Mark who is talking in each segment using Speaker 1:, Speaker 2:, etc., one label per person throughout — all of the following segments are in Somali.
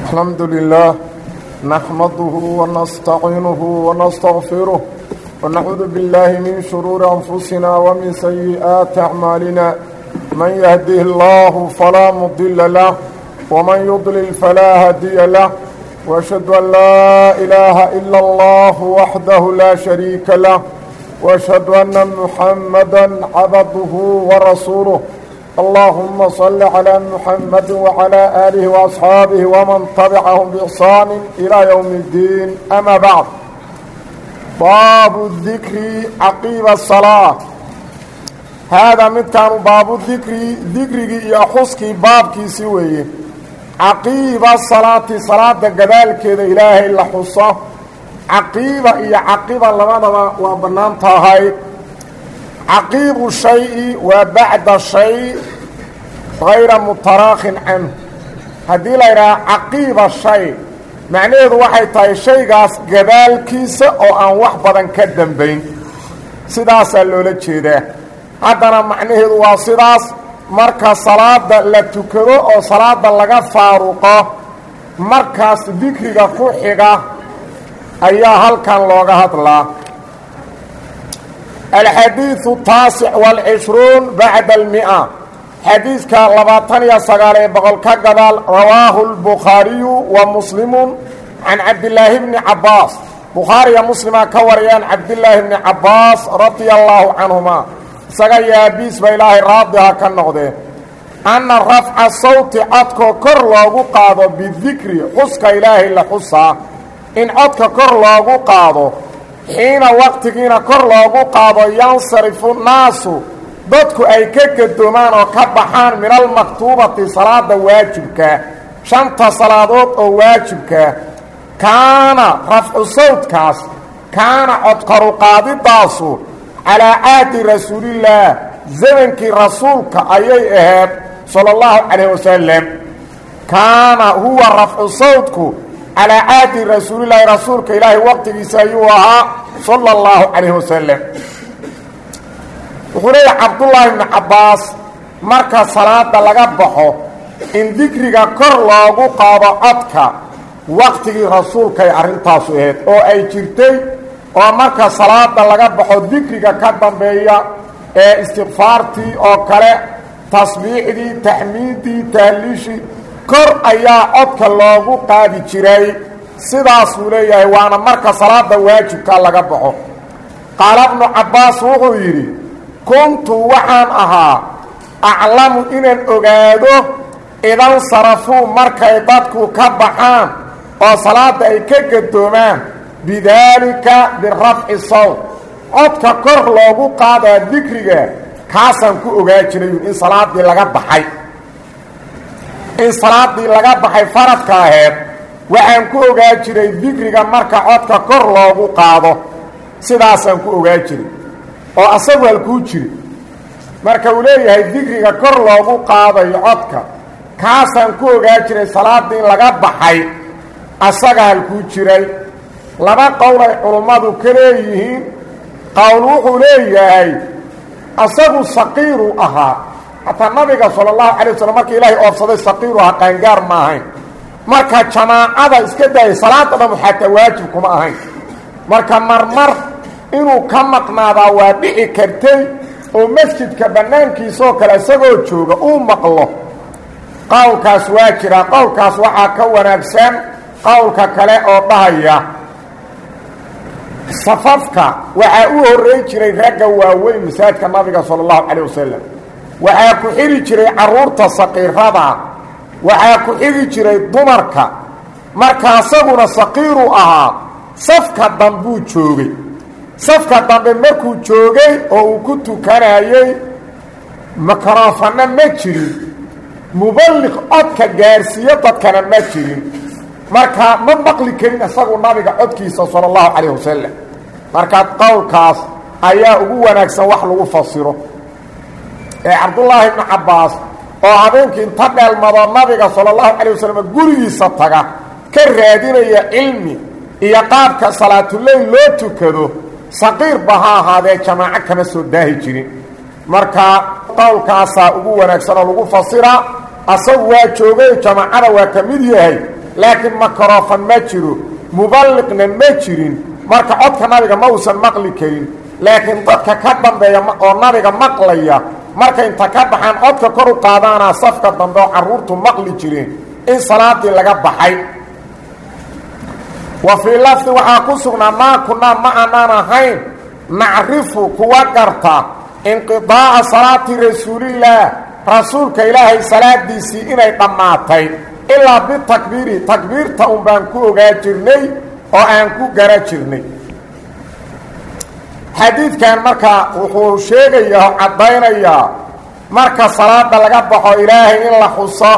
Speaker 1: الحمد لله نحمده ونستعينه ونستغفره ونعوذ بالله من شرور أنفسنا ومن سيئات أعمالنا من يهده الله فلا مضل له ومن يضلل فلا هادي له وأشهد أن لا إله إلا الله وحده لا شريك له وأشهد أن محمدا عبده ورسوله اللهم صل على محمد وعلى آله وأصحابه ومن تبعهم بإحسان إلى يوم الدين أما بعد باب الذكر عقيب الصلاة هذا متكان باب الذكر ذكري يحسك بابك سويه caqiiba salaati salaada gadaalkeeda ilaahay la xuso caqiiba iyo caqiba labadaba waa bannaan tahay caqiibu shay-i waa bacda shay hayra mutaraakhin canhu haddii la yidhaha caqiiba shay macnaheedu waxay tahay shaygaas gadaalkiisa oo aan wax badan ka dambayn sidaasaa loola jeedaa haddana macnaheedu waa sidaas marka salaada la tukado oo salaada laga faaruqo markaas dikriga ku xiga ayaa halkan looga hadlaa alxadiiثu taasic wاlcishruun bacda almi'a xadiidka labaatan iyo sagaal ee boqol ka gadaal rawaahu اlbukhaariyu wa muslimu can cabdilaahi bni cabaas bukhaariya muslima ka wariyaan cabdilaahi bni cabaas radia allaahu canhuma isaga yaabiis ba ilaahay raadiha ka noqdeen anna rafca sawti codkoo kor loogu qaado bidikri xuska ilaahay la xusaa in codka kor loogu qaado xiina waqtigiina kor loogu qaado yansarifu naasu dadku ay ka gadoomaan oo ka baxaan min almaktuubati salaada waajibka shanta salaadood oo waajibka kaana rafcu sawtkaas kaana codkoruqaadidaasu calaa caadi rasuulillaah zamankii rasuulka ayay ahayd sala allahu calayh wasalam kaana huwa rafcu sawtku calaa caadi rasuulillaahi rasuulka ilaahay waqtigiisa ayuu ahaa sala allahu calayh wasalam wuxuu leeyahay cabdullaahi bni cabbaas marka salaada laga baxo in dikriga kor loogu qaado codka waqtigii rasuulkay arrintaasu ahayd oo ay jirtay oo marka salaada laga baxo dikriga ka dambeeya ee istikfaartii oo kale tasbiixdii taxmiiddii tahliishii kor ayaa codka loogu qaadi jiray sidaasuu leeyahay waana marka salaada waajibka laga baxo qaala bnu cabbaas wuxuu yidhi kuntu waxaan ahaa aclamu inaan ogaado idan sarafuu markay dadku ka baxaan oo salaada ay ka gadoomaan bidaalika birafci sawt codka kor loogu qaadaa dikriga kaasaan ku ogaa jiray in salaadii laga baxay in salaadii laga baxay faradka aheed waxaan ku ogaa jiray dikriga marka codka kor loogu qaado sidaasaan ku ogaa jiray oo asagu halkuu jiri marka uu leeyahay dikriga kor loogu qaadayo codka kaasaan ku ogaa jiray salaadii in laga baxay asaga halkuu jiray laba qowl ay culummadu ka leeyihiin qowl wuxuu leeyahay asagu saqiiru ahaa hataa nabiga sala allahu calay waslm markii ilaahay oofsaday saqiiru ahaa qaangaar ma ahayn marka jamaacada iska daayay salaada dhamu xataa waajib kuma ahayn marka marmar inuu ka maqnaadaa waa dhici kartay oo masjidka bannaankiisaoo kale isagoo jooga uu maqlo qowlkaas waa jiraa qowlkaas waxaa ka wanaagsan qowlka kale oo dhahaya safafka waxaa u horreyn jiray ragga waaweyn masaajidka nabiga sala allahu calayh wasalam waxaa ku xidhi jiray carruurta saqiirada waxaa ku xidhi jiray dumarka marka asaguna saqiiru ahaa safka dambuu joogay safka dambe markuu joogay oo uu ku tukanayey mikrofanna ma jirin muballiq codka gaarsiiyo dadkana ma jirin marka ma maqli karin isagu nabiga codkiisa sala allahu calayh wasalam marka qowlkaas ayaa ugu wanaagsan wax lagu fasiro ee cabdullaahi ibnu cabbaas oo habeenkii inta dheelmado nabiga sala allahu calayh wasalam gurigiisa taga ka raadinaya cilmi iyo qaabka salaatuleyl loo tukado saqiirba ha ahaadee jamaaco kama soo daahi jirin marka qowlkaasaa ugu wanaagsan oo lagu fasira asagu waa joogay jamaacada waa ka mid yahay laakiin makarofan ma jiro muballiqna ma jirin marka codka nabiga ma uusan maqli karin laakiin dadka ka dambeeya oo nabiga maqlaya markay inta ka baxaan codka kor u qaadaanaa safka dambe oo carruurtu maqli jireen in salaadii laga baxay wa fii lafdi waxaa ku sugnaa maa kunaa ma aanaan ahayn nacrifu kuwa garta inqidaaca salaati rasuulillaah rasuulka ilaahay salaadiisii inay dhammaatay ilaa bitakbiiri takbiirta un baan ku ogaa jirnay oo aan ku gara jirnay xadiidkan markaa wuxuu sheegayaa oo caddaynayaa marka salaada laga baxo ilaahay in la xuso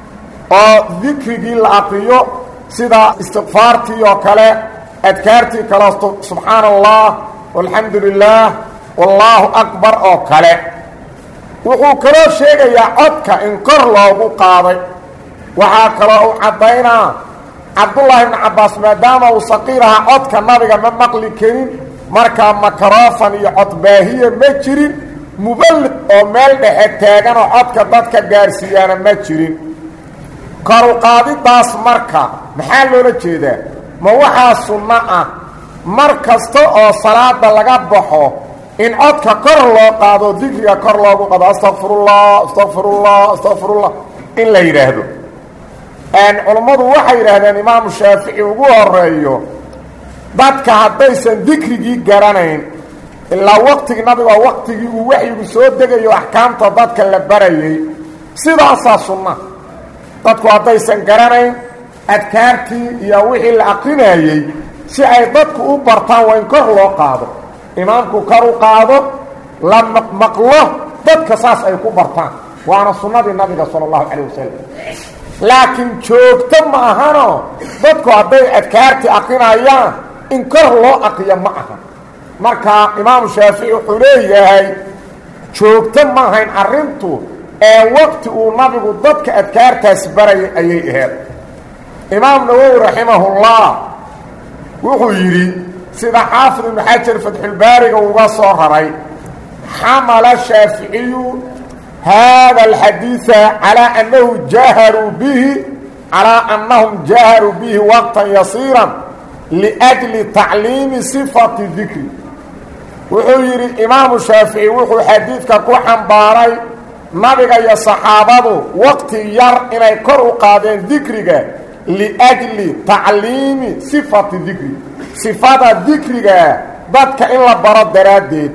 Speaker 1: oo dikrigii la aqriyo sida istikfaartii oo kale adkaartii kale subxaana allah walxamdu lilaah wallaahu akbar oo kale wuxuu kaloo sheegayaa codka in kor loogu qaaday waxaa kaloo uu caddaynaa cabdullaahi ibnu cabbaas maadaama uu saqiir ahaa codka nabiga ma maqli karin markaa makarofan iyo codbaahiya ma jirin muballiq oo meel dhexe taaganoo codka dadka gaarsiiyaana ma jirin koruqaadidaas marka maxaa loola jeedaa ma waxaa sunno ah mar kasta oo salaada laga baxo in codka kor loo qaado dikriga kor loogu qaado astaqfirullah astaqfirullah astaqfirullah in la yidhaahdo culummadu waxay yidhaahdeen imaamu shaafici ugu horeeyo dadka haddaysan dikrigii garanayn ilaa waqtigii nabiga waa waqtigii uu waxyigu soo degayo axkaamta dadka la barayay sidaasaa sunna dadku haddaysan garanayn adkaartii iyo wixii la aqrinayey si ay dadku u bartaan waa in kor loo qaado imaamku kor u qaado la maqmaqlo dadka saas ay ku bartaan waana sunnadii nabiga sala allahu calayh wasalam laakiin joogto ma ahano dadku hadday adkaartii aqrinayaan in kor loo aqriyo ma aha marka imaamu shaafici wuxuu leeyahay joogto ma ahayn arrintu ee waqti uu nabigu dadka adkaartaas barayay ayay aheed imaam nawowi raximahullah wuxuu yidhi sida xaafid ibnu xajar fatxulbaariga uga soo raray xamala shaaficiyu haada alxadiida calaa annahu jaharuu bihi calaa annahum jaharuu bihi waqtan yasiiran liajli tacliimi sifati dikri wuxuu yidhi imaamu shaafici wuxuu xadiidka ku xambaaray nabiga iyo saxaabadu waqti yar inay kor u qaadeen dikriga liajli tacliimi sifati dikri sifada dikriga dadka in la baro daraaddeed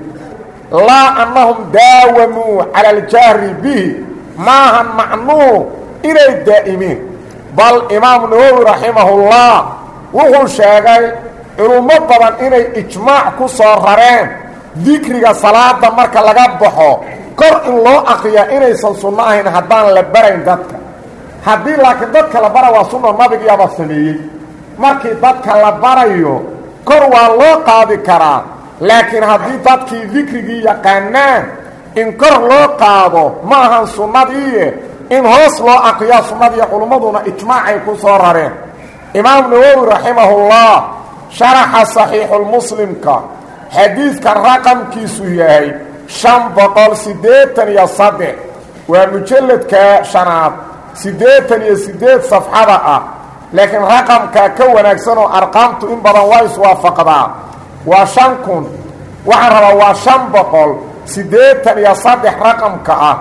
Speaker 1: laa annahum daawamuu cala aljahri bihi maahan macnuu inay daa'imiin bal imaamu nawowi raximahullah wuxuu sheegay culummo badan inay ijmaac ku soo rareen dikriga salaada marka laga baxo kor in loo akriyaa inaysan sunno ahayn haddaan la barayn dadka haddii laakiin dadka la bara waa sunna nabigiyaaba sameeyey markii dadka la barayo kor waa loo qaadi karaa laakiin haddii dadkii dikrigii yaqaanaan in kor loo qaado ma ahan sunnadiiye in hoos loo akriyaa sunnadiiyo culummaduna ijmaacay ku soo rareen imaam nawowi raximahullah sharaxa saxiixulmuslimka xadiidka raqamkiisu yahay shan boqol siddeetan iyo saddex waa mujalladka shanaad siddeetan iyo siddeed safxada ah laakiin raqamkaa ka wanaagsan oo arqaamtu in badan waa iswaafaqdaa waa shan kun waxaan rabaa waa shan boqol siddeetan iyo saddex raqamka ah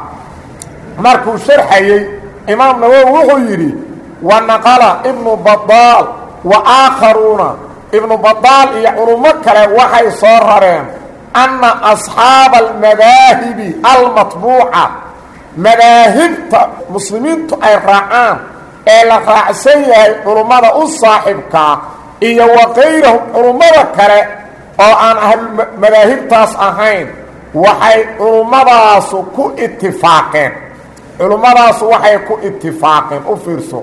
Speaker 1: markuu sharxayey imaam nawowi wuxuu yidhi wa naqala ibnu badaal wa aakharuuna ibnu badaal iyo culummo kale waxay soo rareen anna asxaaba almadaahibi almatbuuca madaahibta muslimiintu ay raacaan ee la raacsan yahay culummada u saaxibkaa iyo wa kayrahum culummada kale oo aan ahlumadaahibtaas ahayn waxay culummadaasu ku itifaaqeen culummadaasu waxay ku itifaaqeen u fiirso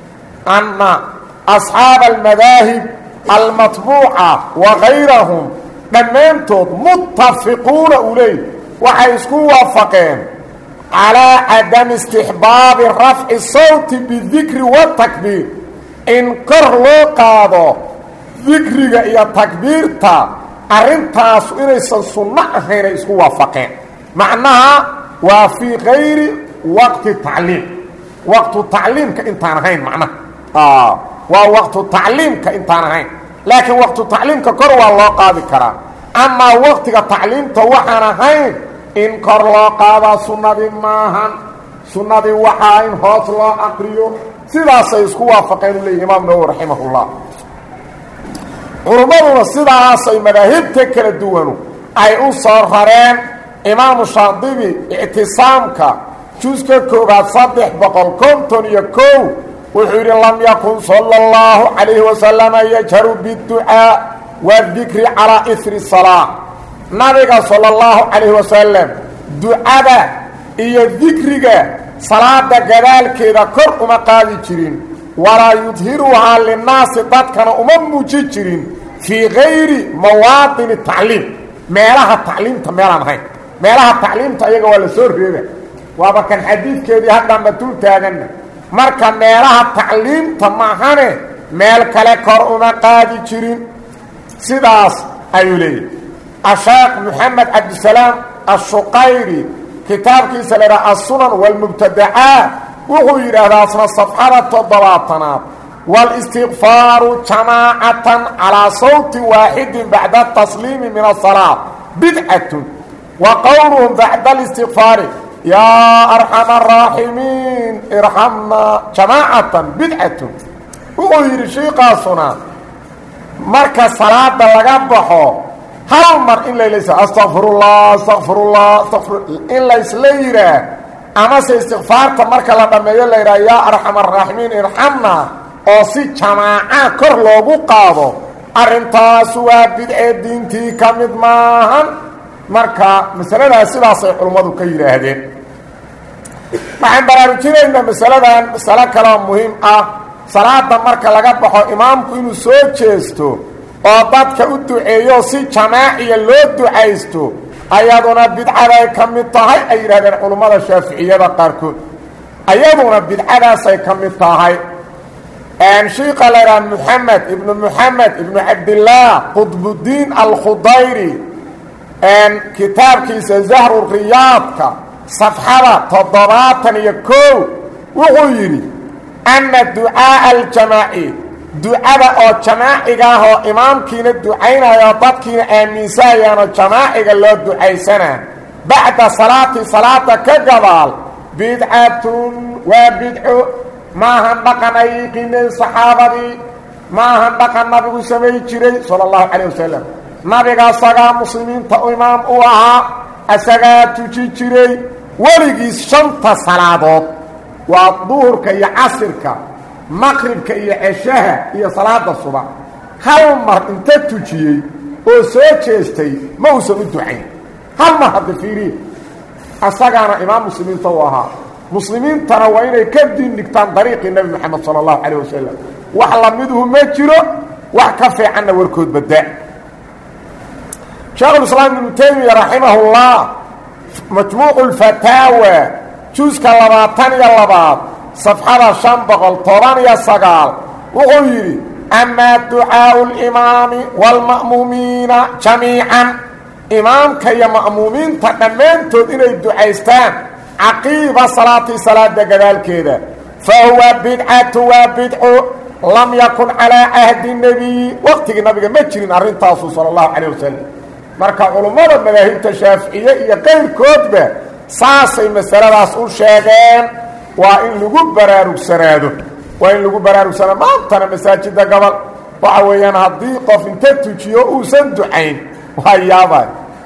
Speaker 1: anna asxaaba almadaahib almatbuuca wa kayrahum dhammaantood muttafiquuna uu leey waxay isku waafaqeen calaa cadami istixbaabi rafci sawti bidikri watakbiir in kor loo qaado dikriga iyo takbiirta arrintaasu inaysan sunno ahayn ay isku waafaqeen macnaha waa fii kayri waqti tacliim waqtu tacliimka intaan ahayn macnaha waa waqtu tacliimka intaan ahayn laakiin waqtu tacliimka kor waa loo qaadi karaa amaa waqtiga tacliimta waxaan ahayn in kor loo qaadaa sunnadii maahan sunnadii waxaa in hoos loo aqriyo sidaasay isku waafaqeen u leeyihi imaam nawowi raximahullah culummaduna sidaasay madaahibta kala duwanu ay u soo rareen imaamu shaadibi ictisaamka juska koobaad saddex boqol konton iyo kow wuxuu yidhi lam yakun sala اllahu calayhi wasalama yajharu biاdducaa waadikri calaa ihri salaa nabiga sala اllahu calayhi wasalam ducada iyo dikriga salaada gadaalkeeda kor uma qaadi jirin walaa yudhiruhaa linnaasi dadkana uma muuji jirin fii gayri mawaadini tacliim meelaha tacliimta meelaan ahayn meelaha tacliimta ayaga waa la soo reeba waaba kan xadiidkeedii haddaanba dul taaganna marka meelaha tacliimta maahane meel kale kor uma qaadi jirin sidaas ayuu leeyahy asheekh moxamed cabdisalaam ashuqayri kitaabkiisa la idhaha assunan walmubtadacaat wuxuu yidhaahdaa asna safxada toddobaatanaad wاlistikfaaru jamaacatan calىa sawti waaxidin bacda tasliimi min asalaa bidcatun wa qowluhum bacda اlistikfaari yaa arxama araaximiin irxamnaa jamaacatan bidcatun wuxuu yidhi shiikaasuna marka salaada laga baxo hal mar in laylaysa astaqfirullah astaqfirullah astaqfir in laysla yidhaah amase istikfaarta marka la dhammeeyo la yidhaha yaa arxam araaximiin irxamna oo si jamaaca kor loogu qaado arrintaas waa bidcee diintii ka mid maahan marka masaladaas sidaasay culummadu ka yidhaahdeen waxaan baraarujinaynaa masaladan masalo kaloo muhiim ah salaada marka laga baxo imaamku inuu soo jeesto oo dadka u duceeyo si jamaaciya loo ducaysto ayaduna bidcaday ka mid tahay ay yidhahdeen culummada shaaficiyada qaarkood ayaduna bidcadaasay ka mid tahay shiika la idhaha moxamed ibnu moxamed ibnu cabdillaah qudbuddiin alkhudayri kitaabkiisa zahru riyaadka safxada toddobaatan iyo kow wuxuu yidhi ana ducaaءa aljamaaci ducada oo jamaaciga ah oo imaamkiina ducaynayo dadkiina aaminsahayaanoo jamaaciga loo ducaysanaa bacda salaati salaada ka gadaal bidcatun waa bidco maahan dhaqan ay yiqiineen saxaabadii maahan dhaqan nabigu samay jiray sala allahu calayh wasalam nabiga asagaa muslimiinta imaam u ahaa asagaa tuji jiray weligiis shanta salaadood waa duhurka iyo casirka maqribka iyo ceshaha iyo salaada subax hal mar inta tujiyey oo soo jeestay ma uusan u ducayn hal mar hadda fiiriye asagaana imaam muslimiinta u ahaa muslimiintana waa inay ka diin dhigtaan dariiqii nebi moxamed sala allahu calayh wasalam wax lamiduhu ma jiro wax ka fiicanna warkood badda sheekhulislaam ibnu taymiya raximahullah majmuucu lfataawa juuska labaatan iyo labaad safxada shan boqol toban iyo sagaal wuxuu yidhi amaa ducaau limaami waalma'muumiina jamiican imaamka iyo ma'muumiinta dhammaantood inay ducaystaan caqiiba salaati salaada gadaalkeeda fa huwa bidcatu waa bidco lam yakun calaa cahdi nebiyi waqtigii nabiga ma jirin arrintaasu sala allahu calayh wasalam marka culummada madaahibta shaaficiye iyo qayrkoodba saasay masaladaas u sheegeen waa in lagu baraarugsanaado waa in lagu baraarugsanaado maantana masaajida gobol waxa weeyaan haddii qof inta tujiyo uusan ducayn waa yaabay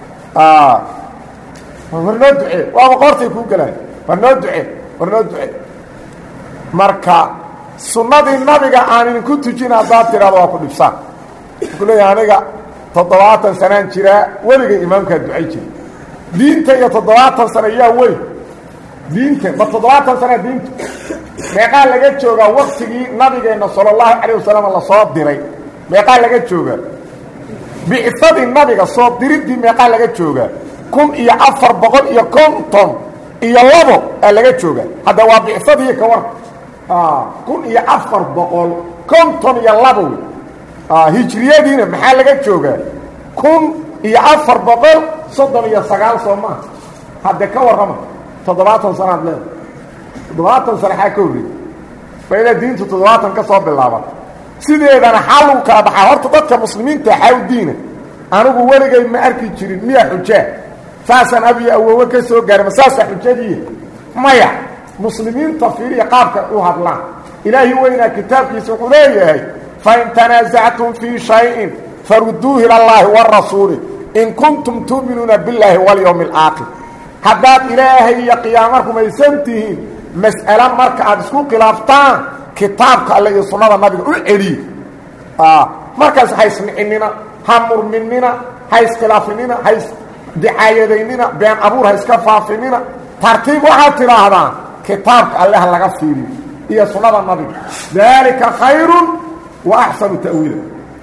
Speaker 1: war noo ducee waaba qoortay kuu gelaan war noo ducee war noo ducee marka sunnadii nabiga aan idinku tujin haddaad tidhahdo waa ku dhibsaan wuxuu leeyahay aniga toddobaatan sanaan jiraa weligay imaamkaa ducay jira diinta iyo toddobaatan sano yaa weyn diinta ma toddobaatan sanaa diintu meeqaa laga joogaa waktigii nabigeenna sala allahu calayh wasalam lasoo diray meeqaa laga joogaa bicsadii nabiga soo diriddii meeqaa laga joogaa kun iyo afar boqol iyo konton iyo labo aa laga joogaa hadda waa bicsadii ka war kun iyo afar boqol konton iyo labo wey hijriyadiina maxaa laga joogaa kun iyo afar boqol soddon iyo sagaal soo maaha hadde ka warrama toddobaatan sanaad leeda toddobaatan sana xaa ka horreeyey waa inaa diintu toddobaatan ka soo bilaaban sideedana xaa lagu kala baxaa horta dadka muslimiinta xaaw diina anigu weligay ma arki jirin miya xujaa saasaan abiyo awoowe ka soo gaara ma saasa xujadii maya muslimiinta fiiriya qaabka u hadlaan ilaahi weynaa kitaabkiisa wuxuu leeyahay fain tanaasactum fii shayin faruduuhu ila allaahi warasuuli in kuntum tu'minuuna billaahi walyowmi alaakhir haddaad ilaahay iyo qiyaamo rumaysan tihiin mas'ale marka aad isku khilaaftaan kitaabka alle iyo sunnada nabiga u celiye markaas ha isnicinina ha murminina ha iskhilaafinina ha isdicaayadaynina been abuur ha iska faafinina tartiib waxaad tidhaahdaan kitaabka alle ha laga fiiriyo iyo sunnada nabiga daalika khayrun wa axsanu ta'wiila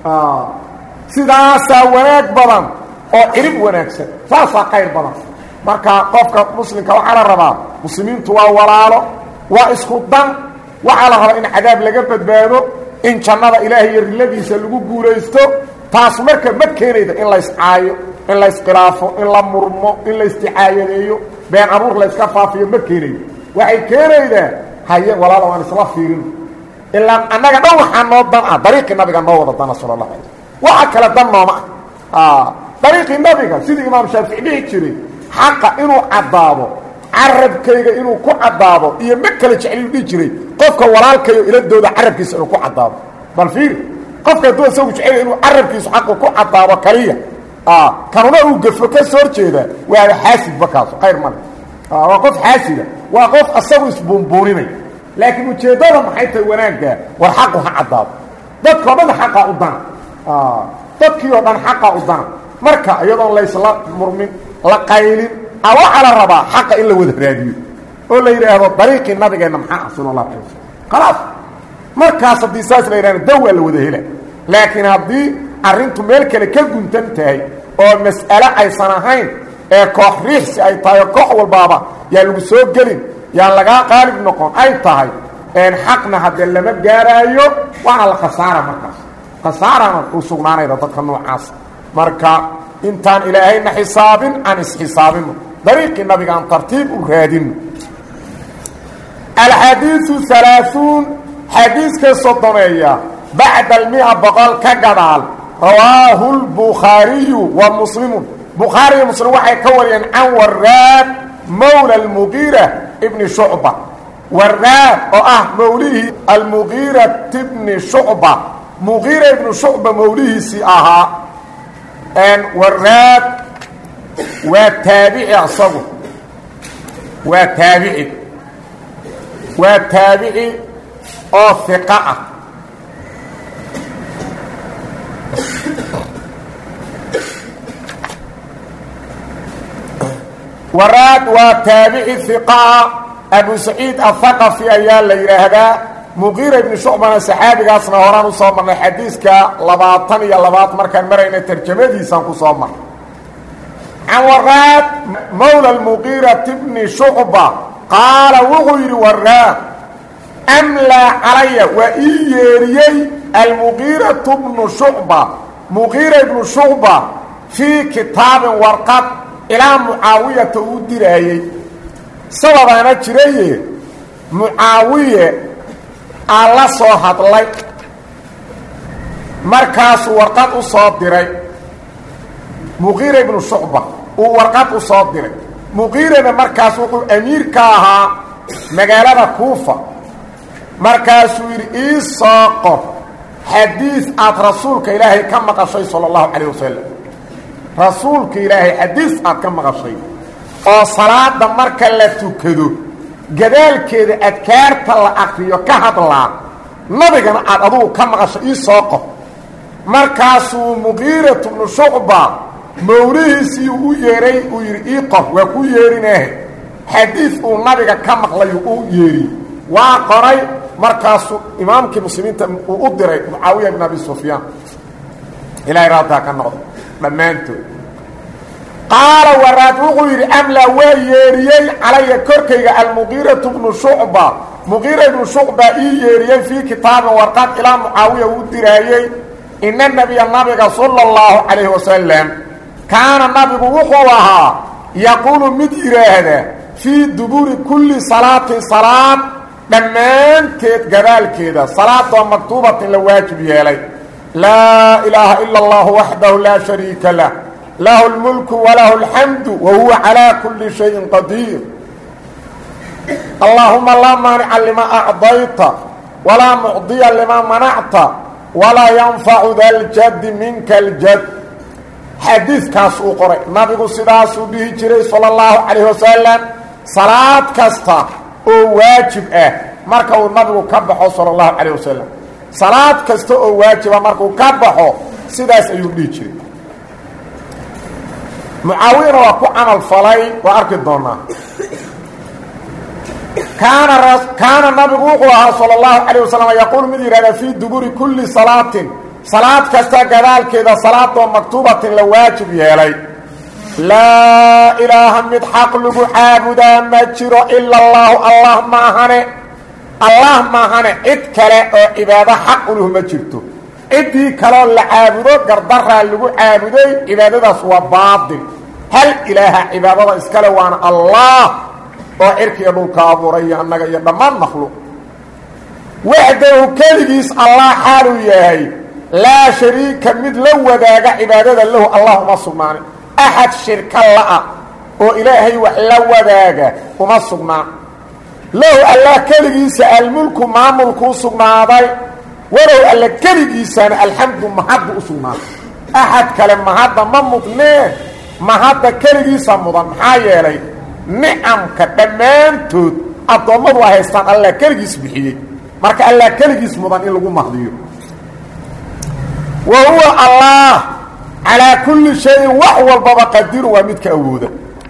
Speaker 1: sidaasaa wanaag badan oo cirib wanaagsan saasaa khayr badan marka qofka muslimka waxaa la rabaa muslimiintu waa walaalo waa isku dan waxaa la rabaa in cadaab laga badbaado in jannada ilaahay iyo riladiisa lagu guulaysto taas marka ma keenayda in layscaayo in layskhilaafo in la murmo in laysdicaayadeeyo been abuur layska faafiyo ma keenaydo waxay keenaydaa haye walaalo aan isla fiirino ilaa annaga dhan waxaa noo dan ah dariiqii nabiga noo wada dana sala allah alay waxa kale dan nooma ah dariiqii nabiga sidii imaam shaafici dhihi jiray xaqa inuu caddaado carabkayga inuu ku caddaado iyo ma kala jecliyu dhihi jiray qofka walaalkayo iladooda carabkiisa inuu ku caddaado bal fiiri qofka hadduu isagu jecel inuu carabkiisu xaqu ku caddaado kaliya kanuna uu gafo ka soo horjeedaa waaba xaasidba kaaso khayr male waa qof xaasida waa qof asagu isbuunbuuninay laakiin ujeeddada maxay tahay wanaaggaa war xaqu ha caddaado dadkao dhan xaqaa u dana dadkii oo dhan xaqaa u dana marka iyadoon laysla murmin la qaylin a waxaa la rabaa xaqa in la wada raadiyo oo la yidhaahdo dariiqii nabigeenna maxaa ah sala allahu alay wasalam khalaas markaas haddii saas la yidhahdo daw waa la wada hela laakiin haddii arrintu meel kale ka guntan tahay oo mas'ale aysan ahayn ee koox riixsi ay tahay oo koox walbaaba yaa lagu soo gelin yaan lagaa qaalib noqon ay tahay xaqna haddee lama gaaraayo waana la khasaara markaas khasaarana u sugnaanayda dadka noocaas marka intaan ilaahayna xisaabin aan isxisaabino dariiqii nabiga aan tartiib u raadino alxadiiu alaaثuun xadiiska sodomeeya bacda almia boqol ka gadaal rawaahu lbukhaariyu wa muslimu bukhaariyo muslim waxay ka wariyeen can waraad mawla almugiira bni shucba waraad oo ah mawlihii almugiirati bni shucba mugiira ibnu shucba mawlihiisii ahaa waraad waa taabici asagu waa taabici waa taabici oo hiqa ah waraad waa taabici hiqaa abu saciid athaqafi ayaa la yidhaahdaa muqiira ibni shucbana saxaabigaasna horaan usoo marnay xadiiska labaatan iyo labaad markaan marayna tarjamadiisaan ku soo marnay can waraad mawla muqiirati bni shucba qaala wuxuu yidhi waraad amlaa calaya waa ii yeeriyey almuqiiratu bnu shucba muqiira ibnu shucba fii kitaabin warqad ilaa mucaawiyata uu diraayey sababaana jiraye mucaawiye aa la soo hadlay markaasuu warqad u soo diray muqiira ibnu shucba uu warqad u soo diray muqiirana markaas wuxuu amiir ka ahaa magaalada kuufa markaasuu yidhi ii soo qor xadiis aad rasuulka ilaahay ka maqashay sala allahu calayh wasalam rasuulka ilaahay xadiis aad ka maqashay oo salaada marka la tukado gadaalkeeda adkaarta la akriyo ka hadlaa nabigana aad adugu ka maqasho ii soo qor markaasuu muqiiratu bnu shucba mawlihiisii u yeeray uu yidhi ii qor waa ku yeerinaahe xadiis uu nabiga ka maqlayu u yeeriy waa qoray markaasuu imaamkii muslimiinta uu u diray mucaawiya bn abi sufyaan ilahay raadtaa ka noqdo dhammaantood qaala waraad wuxuu yidhi amlaa waa yeeriyey calaya korkayga almuqiiratu bnu shucba muqiira ibnu shucba ii yeeriyey fii kitaabin warqad ilaa mucaawiya uu diraayey ina nabiya nabiga sala اllahu calayhi wasalam kaana nabigu wuxuu ahaa yaquulu mid yidhaahda fii dubuuri kulli salaatin salaad dhammaanteed gadaalkeeda salaadoo maktuubatin la waajib yeelay laa ilaaha ila اllahu waxdahu laa shariika lah lahu اlmulku walahu اlxamdu wa huwa calaa kuli shayin qadiir allaahuma laa maanica lima acdayta walaa mucdiya lima manacta walaa yanfacu da ljaddi minka اljad xadiidkaas uu qoray nabigu sidaasuu dhihi jiray salى اllahu calayh wasalam salaad kasta oo waajib ah marka uu nabigu ka baxo salى اllahu calayh wasalam salaad kasta oo waajiba markuu ka baxo sidaas ayuu dhihi jiray mucaawiyana waa ku camal falay waa arki doonaa kaana kaana nabigu wuxuu ahaa salى اllahu calayh wasalam yaquul mid yidhahda fii duburi kuli salaatin salaad kasta gadaalkeeda salaadoo maktuubatin la waajib yeelay laa ilaaha mid xaq lagu caabudaa ma jiro ila اllahu allah maahane allah maahane cid kale oo cibaado xaq uluh ma jirto ciddii kaloo la caabudo gardaraa lagu caabuday cibaadadaas waa baatil hal ilaaha cibaadada iskale waana allah oo cirka iyo dhulka abuuray iyo annaga iyo dhammaan makhluuq waxdahu keligiis allah xaaluu yahay laa shariika mid la wadaaga cibaadada lahu allah uma sugnaanin axad shirka la'a oo ilaahay wax la wadaaga uma sugnaan lahu allah keligiisa almulku maamulkuu sugnaaday walow alla keligiisana alxamdu mahaddu u sugnaaday axad kale mahadda ma mudnee mahadda keligiisa mudan maxaa yeelay nicamka dhammaantood addoommadu ay haystaan allah keligiis bixiyey marka allah keligiis mudan in lagu mahdiyo wa huwa allah calaa kulli shayin wax walbaba qadiru waa midka awooda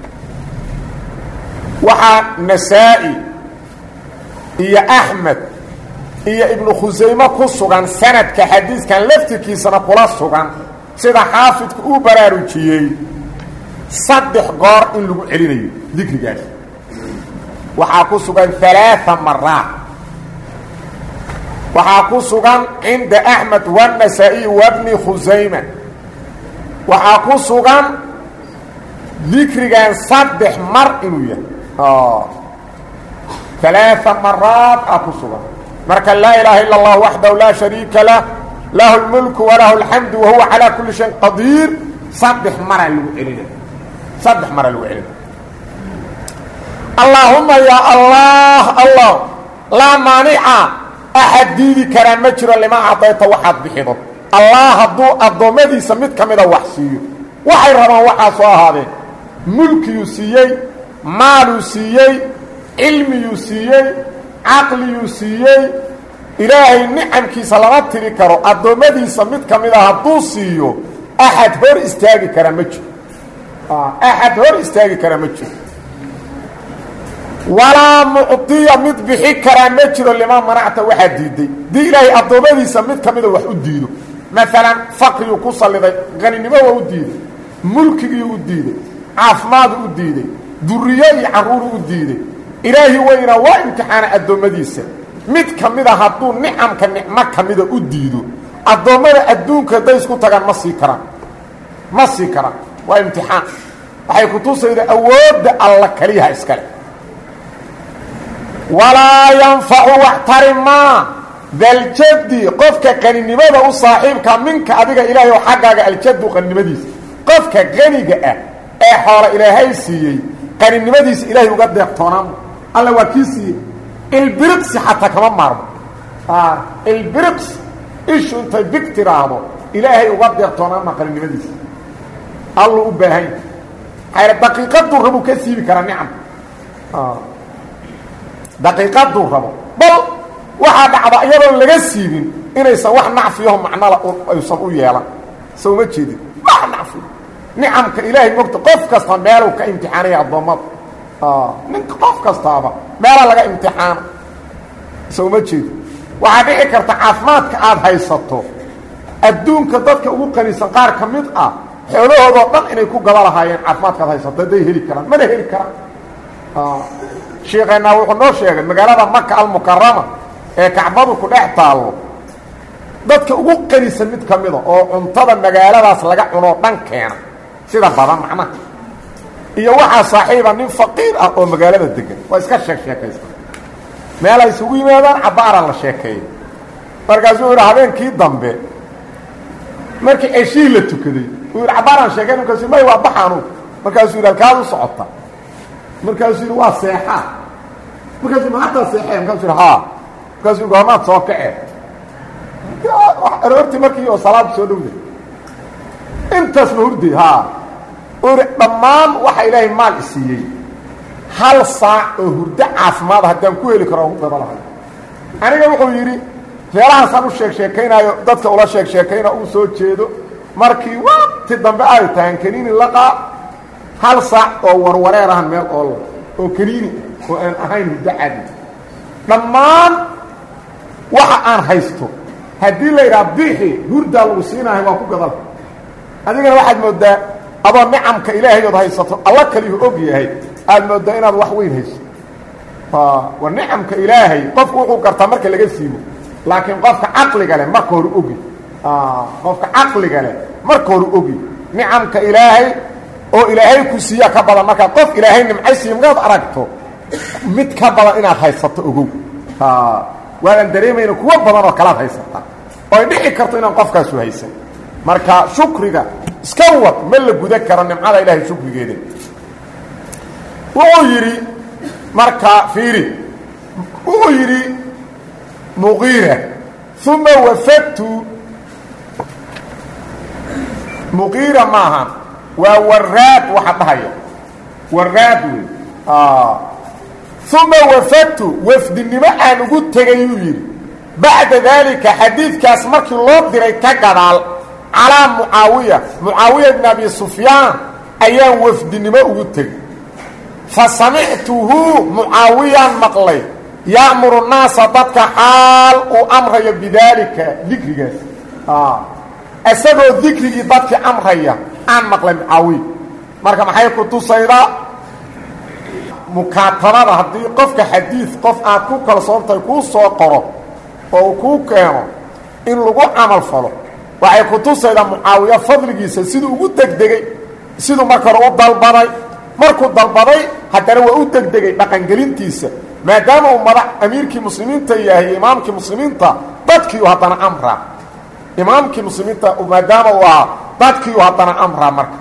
Speaker 1: waxaa nasaa-i iyo axmed iyo ibnu khusayme ku sugan sanadka xadiiskan laftirkiisana kula sugan sida xaafidku uu baraarujiyey saddex goor in lagu celinayo dikrigaas waxaa ku sugan alaaثa maraat waxaa ku sugan cinda axmed wالnasaa-iy wabni khusayma waxaa ku sugan dikrigan saddex mar inuu yahay alaaثa maraat aa ku sugan marka laa ilaaha ila اllah waxdahu laa shariika lah lahu اlmulku walahu اlxamdu wahuwa calaa kuli shayin qadiir saddex maraa lagu celinaya saddex maraa lagu celinaya allaahuma ya allah allah laa maanica axad diidi karaa ma jiro lima acdayta waxaad bixido allah hadduu addoommadiisa mid ka mida wax siiyo waxay rabaan waxaa soo ahaadeen mulkiyuu siiyey maaluu siiyey cilmiyuu siiyey caqliyuu siiyey ilaahay nicamkiisa lama tiri karo addoommadiisa mid ka mid a hadduu siiyo axad hor istaagi karaa ma jiro axad hor istaagi karaa ma jiro walaa mucdiya mid bixi karaa ma jiro limaa manacta waxaa diiday dii ilaahay addoommadiisa mid ka mida wax u diido maalan faqriyuu ku salliday qaninimo waa u diiday mulkigii u diiday caafimaadu u diiday duriyo iyo carruuru u diiday ilaahi weynaa waa imtixaana addoommadiisa mid ka mida hadduu nicamka nicmo ka mida u diido addoommada adduunka hadday isku tagaan ma sii karaan ma sii karaan waa imtixaan waxay ku tusayda awoodda alla keliyaha iskale walaa yanfacu wax tari maa daljaddi qofka qaninimada u saaxiibka minka adiga ilaahay oo xaggaaga aljaddu qaninimadiisa qofka qaniga ah ee xoola ilaahay siiyey qaninimadiisa ilaahay uga deeqtoonaan alla waa kii siiyey ilbiriqsi xataa kama maarmo ilbiriqsi ishu intay big tiraahdo ilaahay uga deeqtoonaanma qaninimadiisa allu u baahan yahay daqiiqaduu rabuu ka siibi karaa nicamka daqiiqaduu rabo bal waxaa dhacda iyadoon laga siibin inaysan wax nacfiyaho macnala aysan u yeelan sa uma jeedin wax nacfiyo nicamka ilaahay mogta qof kasta meeluu ka imtixaanaya addoommada ninka qof kastaaba meela laga imtixaana sa uma jeedin waxaa dhici karta caafimaadka aada haysato adduunka dadka ugu qanisan qaar ka mid ah xoolahoodoo dhan inay ku gaba lahaayeen caafimaadkaad haysato hadday heli karaan mana heli karaan shiikeennaa wuxuu noo sheegay magaalada maka almukarama ee kacbadu ku dhex taallo dadka ugu qanisan mid ka mida oo cuntada magaaladaas laga cunoo dhan keena sida badan macnaha iyo waxaa saaxiiba nin faqiir ah oo magaalada degan waa iska sheeg sheekaysta meel ay isugu yimaadaan cabbaara la sheekeeyo markaasuu yidhi habeenkii dambe markii ceshii la tukaday uu yidhi cabbaaraan sheekay markaasu may waa baxaanu markaasuu yidhi halkaad u socota markaasuu yidhi waa seexaa markaasuu ma hataa seexee markaasuu yidhi haa markaasuu yidhi goormaad soo kacee aroortii markii oo salaadu soo dhowday intaas ma hurday haa uu yidhi dhammaan waxa ilaahay maal isiiyey hal saac oo hurdo caafimaada haddaan ku heli karo ugu daba lahay aniga wuxuu yidhi reelahaasaan u sheeg sheekaynaayo dadka ula sheeg sheekayna uu soo jeedo markii waqti dambe ay tahaan kaniini laqaa hal saac oo warwareer ahan meel oola oo kaniini oo aan ahayn hurdo cadi dhammaan waxa aan haysto haddii la yidhaha bixi hurdaa lagu siinahay waa ku gadal adigana waxaad moodaa adoo nicamka ilaahay ood haysato alla kaliyu og yahay aad moodaa inaad wax weyn hayso war nicamka ilaahay qofku wuxuu gartaa marka laga siibo laakiin qofka caqliga leh marka hore ogi qofka caqliga leh marka hore ogi nicamka ilaahay oo ilaahay ku siiya ka badan markaa qof ilaahay nimcay siiya markaad aragto mid ka badan inaad haysato ogow waadaan dareemayna kuwo badan oo kalaad haysata oo ay dhici karto inaan qofkaasu haysan marka shukriga iska wad ma la guda karo nimcada ilaahay shukrigeeda wuxuu yidhi marka fiiri wuxuu yidhi muqiira uma wafadtu muqiira maaha waa waraad waxa dhahaya waraad wey uma wafadtu wafdinimo aan ugu tegay yuu yidhi bacda daalika xadiidkaas markii loo diray ka gadaal calaa mucaawiya mucaawiya bn abi sufyaan ayaan wafdinimo ugu tegay fa samictuhu mucaawiyaan maqlay ya'muru naasa dadka xaal uu amrayo bidaalika dikrigaas isagoo dikrigii dadkii amraya aan maqlay mucaawiya marka maxay ku tusaydaa mukaatabada haddii qofka xadiid qof aad ku kalsoontahay kuu soo qoro oo uu kuu keeno in lagu camal falo waxay ku tusaydaa mucaawiya fadligiisa siduu ugu degdegay siduu marka hore u dalbaday markuu dalbaday haddana waa u degdegay dhaqangelintiisa maadaama uu madax amiirkii muslimiinta yahay imaamkii muslimiinta dadkiiu haddana amraa imaamkii muslimiinta maadaama uu ahaa dadkiiu haddana amraa marka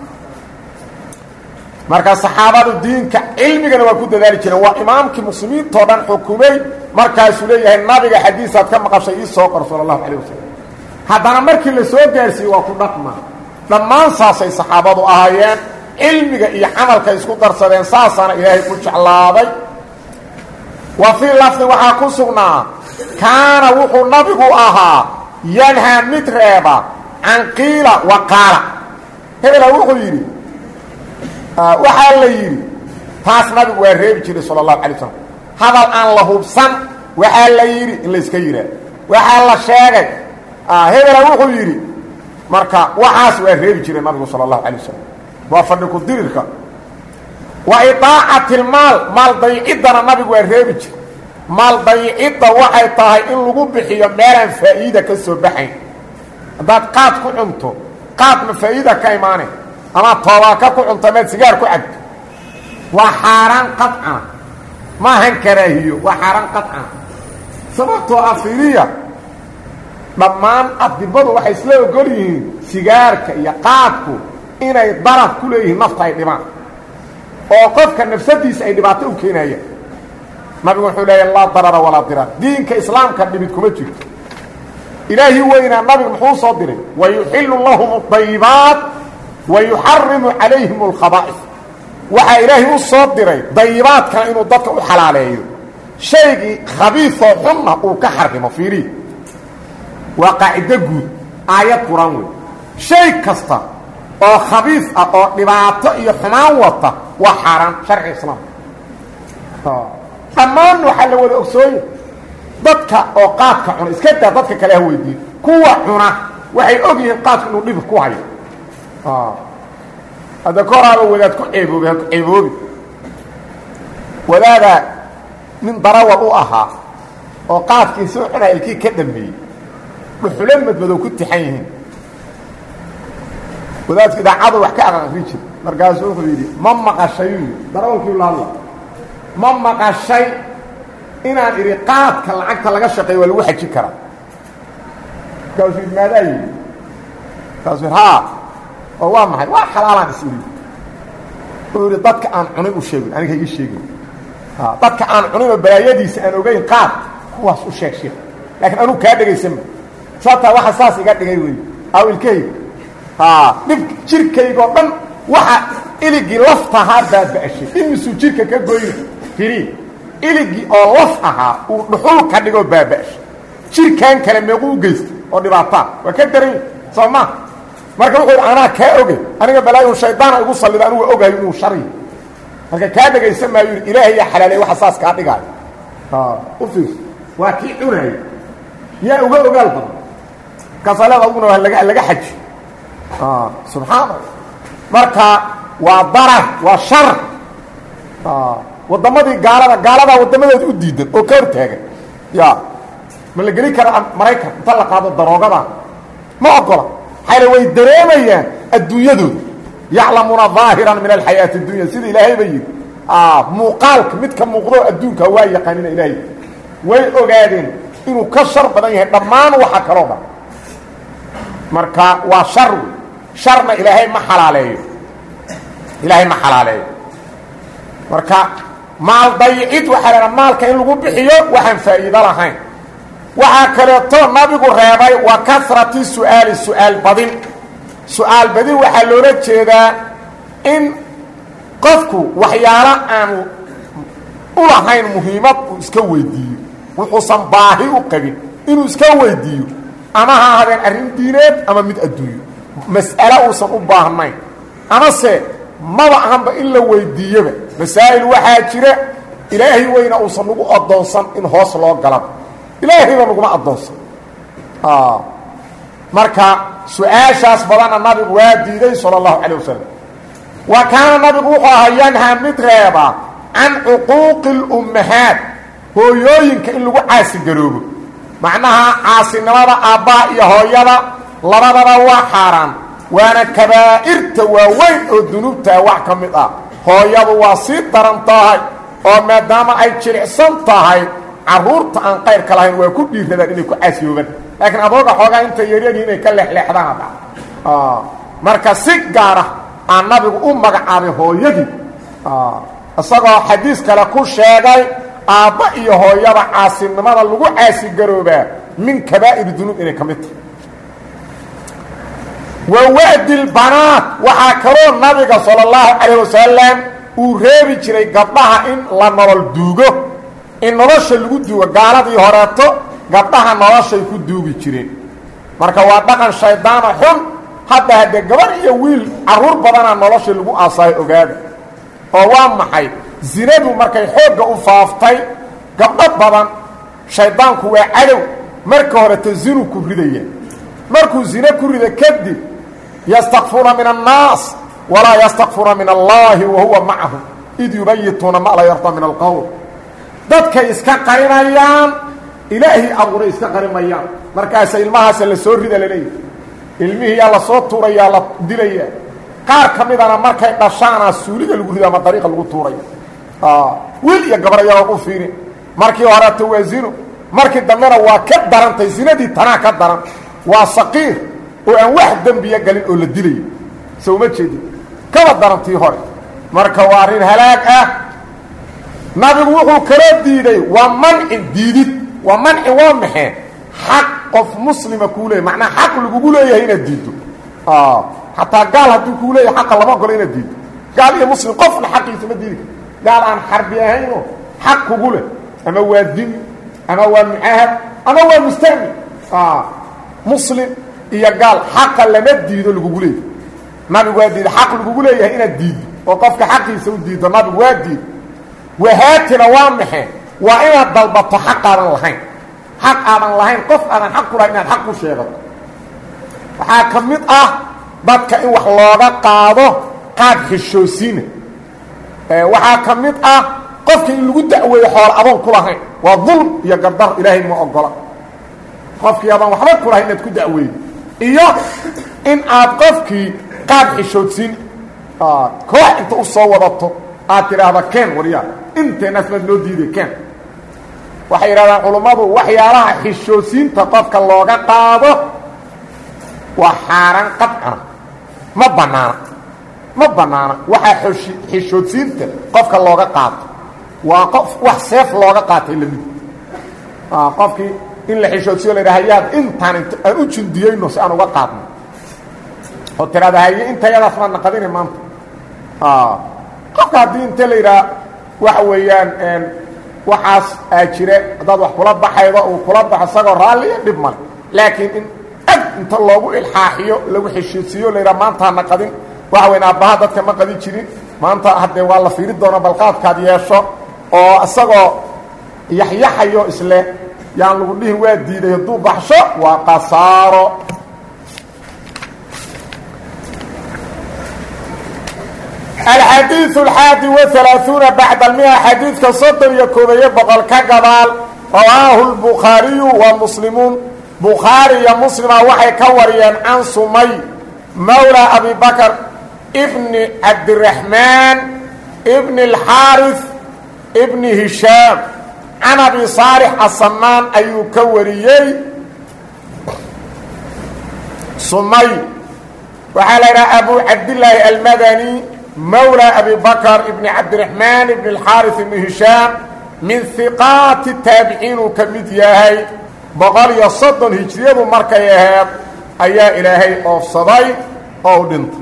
Speaker 1: marka saxaabadu diinka cilmigana waa ku dadaali jireen waa imaamkii muslimiintao dhan xukumay markaasuu leeyahay nabiga xadiisaad ka maqashay ii soo qor sala allahu calayh wasalam haddana markii la soo gaarsiiyey waa ku dhaqma dhammaan saasay saxaabadu ahaayeen cilmiga iyo camalka isku darsadeen saasaana ilaahay ku jeclaaday wa fii lafdi waxaa ku sugnaa kaana wuxuu nabigu ahaa yanhaa mid reeba can qiila wa qaala hebela wuxuu yidhi waxaa la yidhi taas nabigu waa reebi jiray sala allahu alay slam hadal aan la hubsan waxaa la yidhi in layska yidhaah waxaa la sheegay hebela wuxuu yidhi marka waxaas waa reebi jiray nabigu sala allahu alay wasalam waa fadhi ku dirirka wa idaacati lmaal maal dayiciddana nabigu waa reebi jiray maal dayicidda waxay tahay in lagu bixiyo meelaan faa'iida ka soo baxayn haddaad qaad ku cunto qaad ma faa'iida ka imaanay ama toobaaka ku cunto amaad sigaar ku cabto waa xaaraan qadcana maahan karaahiyo waa xaaraan qadcana sababtoo ah fiiriya dhammaan adibadu waxay isla ogol yihiin sigaarka iyo qaadku inay daraf ku leeyihiin nafta ay dhibaan oo qofka nafsadiisa ay dhibaato u keenayaan nabigu wuxuu leeya laa darara walaa diraar diinka islaamka dhibid kuma jirto ilaahii weynaa nabigu muxuu soo diray wayuxilu lahum اdayibaat wayuxarimu calayhim اlkhaba'is waxaa ilaahay u soo diray dayibaadkana inuu dadka u xalaaleeyo shaygii khabiioo xunna uu ka xarimo fiirihi waa qaacido guud aayad qur-aan wey shay kasta oo khabiis ah oo dhibaato iyo xumaan wata waa xaaraan sharciga islaamka dhammaan waxaa la wada ogsooye dadka oo qaadka cuna iska daa dadka kale ha weydiin kuwa cuna waxay og yihiin qaadku inuu dhib ku hayo hadda ka horaaba wadaad ku ceeboobi ha ku ceeboobi wadaadaa nin darawal u ahaa oo qaadkii soo cunaa ilkii ka dambeeyey dhuxulo madmadow ku tixan yihiin wadaadku idaacadu wax ka aqaqri jir markaasuu wuxuu yidhi ma maqashay darawalkii la hadla ma maqashay inaan idhi qaadka lacagta laga shaqeeyo waa lagu xajin karaa markaasuu yidhi maadaa yidhi markaasuu yidhi haa oo waa maxay waa xalaalaan is idhi uu yidhi dadka aan cunin u sheegin aniga ii sheegin dadka aan cunin oo balaayadiisa aan ogeyn qaad kuwaas u sheeg sheekh laakiin anugu kaa dhegaysanma sababtaa waxa saas iga dhigay wey aw ilkahayga dhib jirkaygoo dhan waxa iligii laftahaa baaba'ashay imisuu jirka ka goyna firi iligii oo laf ahaa uu dhuxul ka dhigoo baaba'ashay jirkan kale meequu u geystay oo dhibaataa waa ka daran soo ma marka wuxuu yidhi anaa kaa ogay aniga balaayu shaydaana igu sallida anugu ogayo inuu shariyo marka kaa dhegaysan maayo yidhi ilaahay yaa xalaalay waxa saas kaa dhigaayo u fiirso waa kii cunaaya yaa uga ogaal badan markaasaa leeda aduguna waa laga laga xaji subxaana marka waa darar waa shar waddamadii gaalada gaaladaa waddamadooda u diidan oo ka hortaagan ya ma la geli kara maraykan inta la qaado daroogada ma ogola maxayna way dareemayaan adduunyadooda yaclamuuna ظaahiran min alxayaati اdunya sida ilaahay ba yidhi muuqaalka midka muuqdo adduunka waa yaqaanina ilaahay way ogaadeen inuu ka shar badan yahay dhammaan waxa kaloo dhan marka waa shar wey sharna ilaahay ma xalaaleeyo ilaahay ma xalaaleeyo marka maal dayicid waxaa laha maalka in lagu bixiyo waxaan faa'iido lahayn waxaa kaleeto nabigu reebay wa kasrati su'aali su-aal badin su-aal badin waxaa loola jeedaa in qofku waxyaalo aanu u lahayn muhiimad uu iska weydiiyo wuxuusan baahi u qabin inuu iska weydiiyo ama ha ahaadeen arrin diineed ama mid adduunyo mas'ale uusan u baahnayn amase maba ahanba in la weydiiyoba masaa'il waxaa jira ilaahay weyna uusan nagu addoonsan in hoos loo galaba ilaahayba naguma addoonsan marka su-aashaas badanna nabigu waa diiday sala allahu calay wasalam wa kaana nabigu wuxuu ahaa yanhaa mid reeba can cuquuqi اlummahaat hooyooyinka in lagu caasigaroobo macnaha caasinimada aabbaha iyo hooyada labadaba waa xaaraan waana kabaa'irta waaweyn oo dunuubtaa wax ka mid ah hooyadu waa sii daran tahay oo maadaama ay jilicsan tahay carruurta aan qayrka lahayn waa ku dhiiradaan inay ku caasiyoobaan laakiin adooga xoogaa intay yaryaryihin inay ka leexleexdaan hadda marka si gaara aan nabigu u magacaabay hooyadii isagoo xadiis kale ku sheegay aabba iyo hooyada caasinimada lagu caasigaroobaa min kabaa'ir dunuub inay ka mid tahay wa wa'di lbanaat waxaa kaloo nabiga sala allahu calayh wasalam uu reebi jiray gabdhaha in la nolol duugo in nolosha lagu duugo gaaladii horeeto gabdhaha noloshay ku duugi jireen marka waa dhaqan shaydaana xun hadda haddee gabarh iyo wiil carruur badanaa nolosha lagu aasaayo ogaada oo waa maxay zinadu markay xoogga u faaftay gabdho badan shaydaanku waa cadow marka horeto zinu ku ridaya markuu zine ku rida kadib yastakfuuna min annaas walaa yastakfuuna min allaahi wa huwa macahum id yubayituuna ma la yarda min alqowl dadkay iska qarinayaan ilaahay abuuray iska qarimayaan markaasa ilmahaasa la soo rida laleeyahy ilmihiiyaa lasoo tuurayaa la dilaya qaar ka midana markay dhashaana suuliga lagu rido ama dariiqa lagu tuuraya wiil iyo gabar ayagoon u fiirin markii horeeto waa zino markii dambena waa ka darantay zinadii tanaa ka daran waa saqiir oo aan wax dembiya galin oo la dilayo so uma jeedin kaba darantii hore marka waa arrin halaag ah nabigu wuxuu kala diiday waa mancin diidid waa mancin waa maxee xaq qof muslima kuu leeyahy macnaa xaq lagugu leeyahay inaad diiddo xataa gaal hadduu kuu leeyahay xaqa lama ogolo inaad diiddo gaal iyo muslim qofna xaqiisa ma diidi kar gaal aan xarbi ahaynoo xaq kugu leh ama waa dimi ama waa mucaahad ama waa mustahmi muslim iyo gaal xaqa lama diido lagugu leeyahay nabigu waa diiday xaq lagugu leeyahay inaad diiddo oo qofka xaqiisa u diiddo nabigu waa diido wahaatina waa maxe waa inaad dalbato xaq aadan lahayn xaq aadan lahayn qof aadan xaq ku lahayn inaad xaq ku sheegato waxaa ka mid ah dadka in wax looga qaado qaad xishoosiina waxaa ka mid ah qofka in lagu da'weeyo xoolo adoon ku lahayn waa dulm iyo gardar ilaahay ma ogola qofkii adoon waxba ku lahayn inaad ku da'weydo iyo in aad qofkii qaad xishoodsiin koox inta u soo wadato aad tidhaahda ken waryaa inteenaas maad noo diiday ken waxay yidhahdaan culummadu waxyaalaha xishoosiinta qofka looga qaado waa xaaraan qadcana ma bannaana ma bannaana waxaa oshi xishoodsiinta qofka looga qaato waa qof wax seef looga qaatay lamid qofkii in la xishoodsiyo la yidhaha yaad intaan int aan u jundiyeyno si aan uga qaadno oo tiraada haye intayadaas maad naqadina maanta qofka haddii inte la yidhaha waxa weeyaan waxaas aa jire haddaad wax kula baxaydo uu kula baxo isagoo raalliya dhib male laakiin in ag inta loogu ilxaaxiyo lagu xishoodsiiyo la yidhaha maantaa naqadin waxa weyn aabbaha dadka ma qadin jirin maanta haddee waa la fiiri doona balqaadkaad yeesho oo isagoo yaxyaxayo isle yaan lagu dhihin waa diiday hadduu baxsho waa qasaaro alxadiiث alxaadi waثalaaثuuna bacda almia xadiidka soddon iyo koobayo boqol ka gadaal rawaahu lbukhaariyu wa muslimuun bukhaari iyo muslima waxay ka wariyeen can sumay mawla abi bakr bni cabdiraxmaan bni اlxaariث bni hishaam can abi saalix asamaan ayuu ka wariyey sumay waxaa la yidhaha abu cabdillaahi almadani mawlى abi bakr ibni cabdiraxmaan ibni اlxaariث ibni hishaam min hiqaati taabiciin uu ka mid yahay boqol iyo soddon hijriyadu markay aheed ayaa ilaahay oofsaday oo u dhintay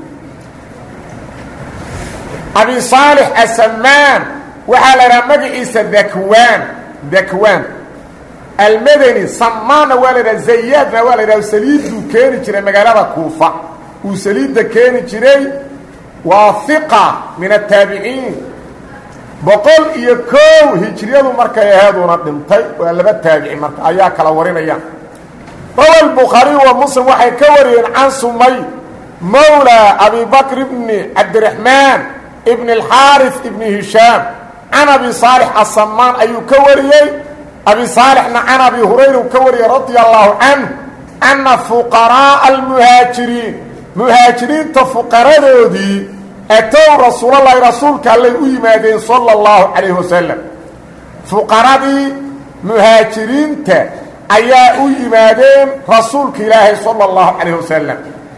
Speaker 1: abi saalix asamaan waxaa la idhaha magaciisa dakwaan dakwaan almadani samaanna waa la idhaha zayaadna waa la idhaha saliidduu keeni jiray magaalada kuufa uu saliidda keeni jiray waa hiqa min ataabiciin boqol iyo kow hijriyadu markay aheeduna dhintay waa laba taabici marka ayaa kala warinayaan rawa lbukhaariyu wa muslim waxay ka wariyeen can sumay mawla abi bakr ibni cabdiraxmaan ibn اlxaariث ibni hishaam can abi saalix asamaan ayuu ka wariyey abi saalixna can abi hurayra uu ka wariyey radia allahu canh ana fuqaraaءa almuhaajiriin muhaajiriinta fuqaradoodii atow rasuulalahi rasuulka allay u yimaadeen salى اllahu calayh wasalam fuqaradii muhaajiriinta ayaa u yimaadeen rasuulka ilaahay salى اllahu calayh wasalam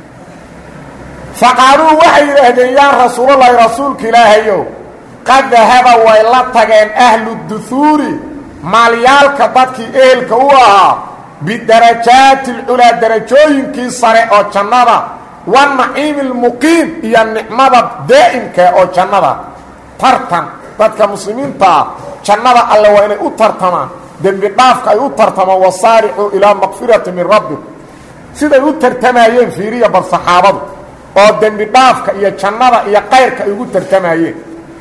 Speaker 1: faqaaluu waxay yidhaahdeen yaa rasuulalahi rasuulka ilaahayow qad dahaba way la tageen ahlu duhuuri maalyaalka dadkii ehelka u ahaa bidarajaati اlculaa darajooyinkii sare oo jannada wanaciimi اlmuqiim iyo nicmada daa'imka oo jannada tartan dadka muslimiintaa jannada alle waa inay u tartamaan dembi dhaafka ay u tartamaan wasaaricuu ilaa makfirati min rabbi siday u tartamayeen fiiriya bal saxaabadu oo dembi dhaafka iyo jannada iyo qayrka ay ugu tartamayeen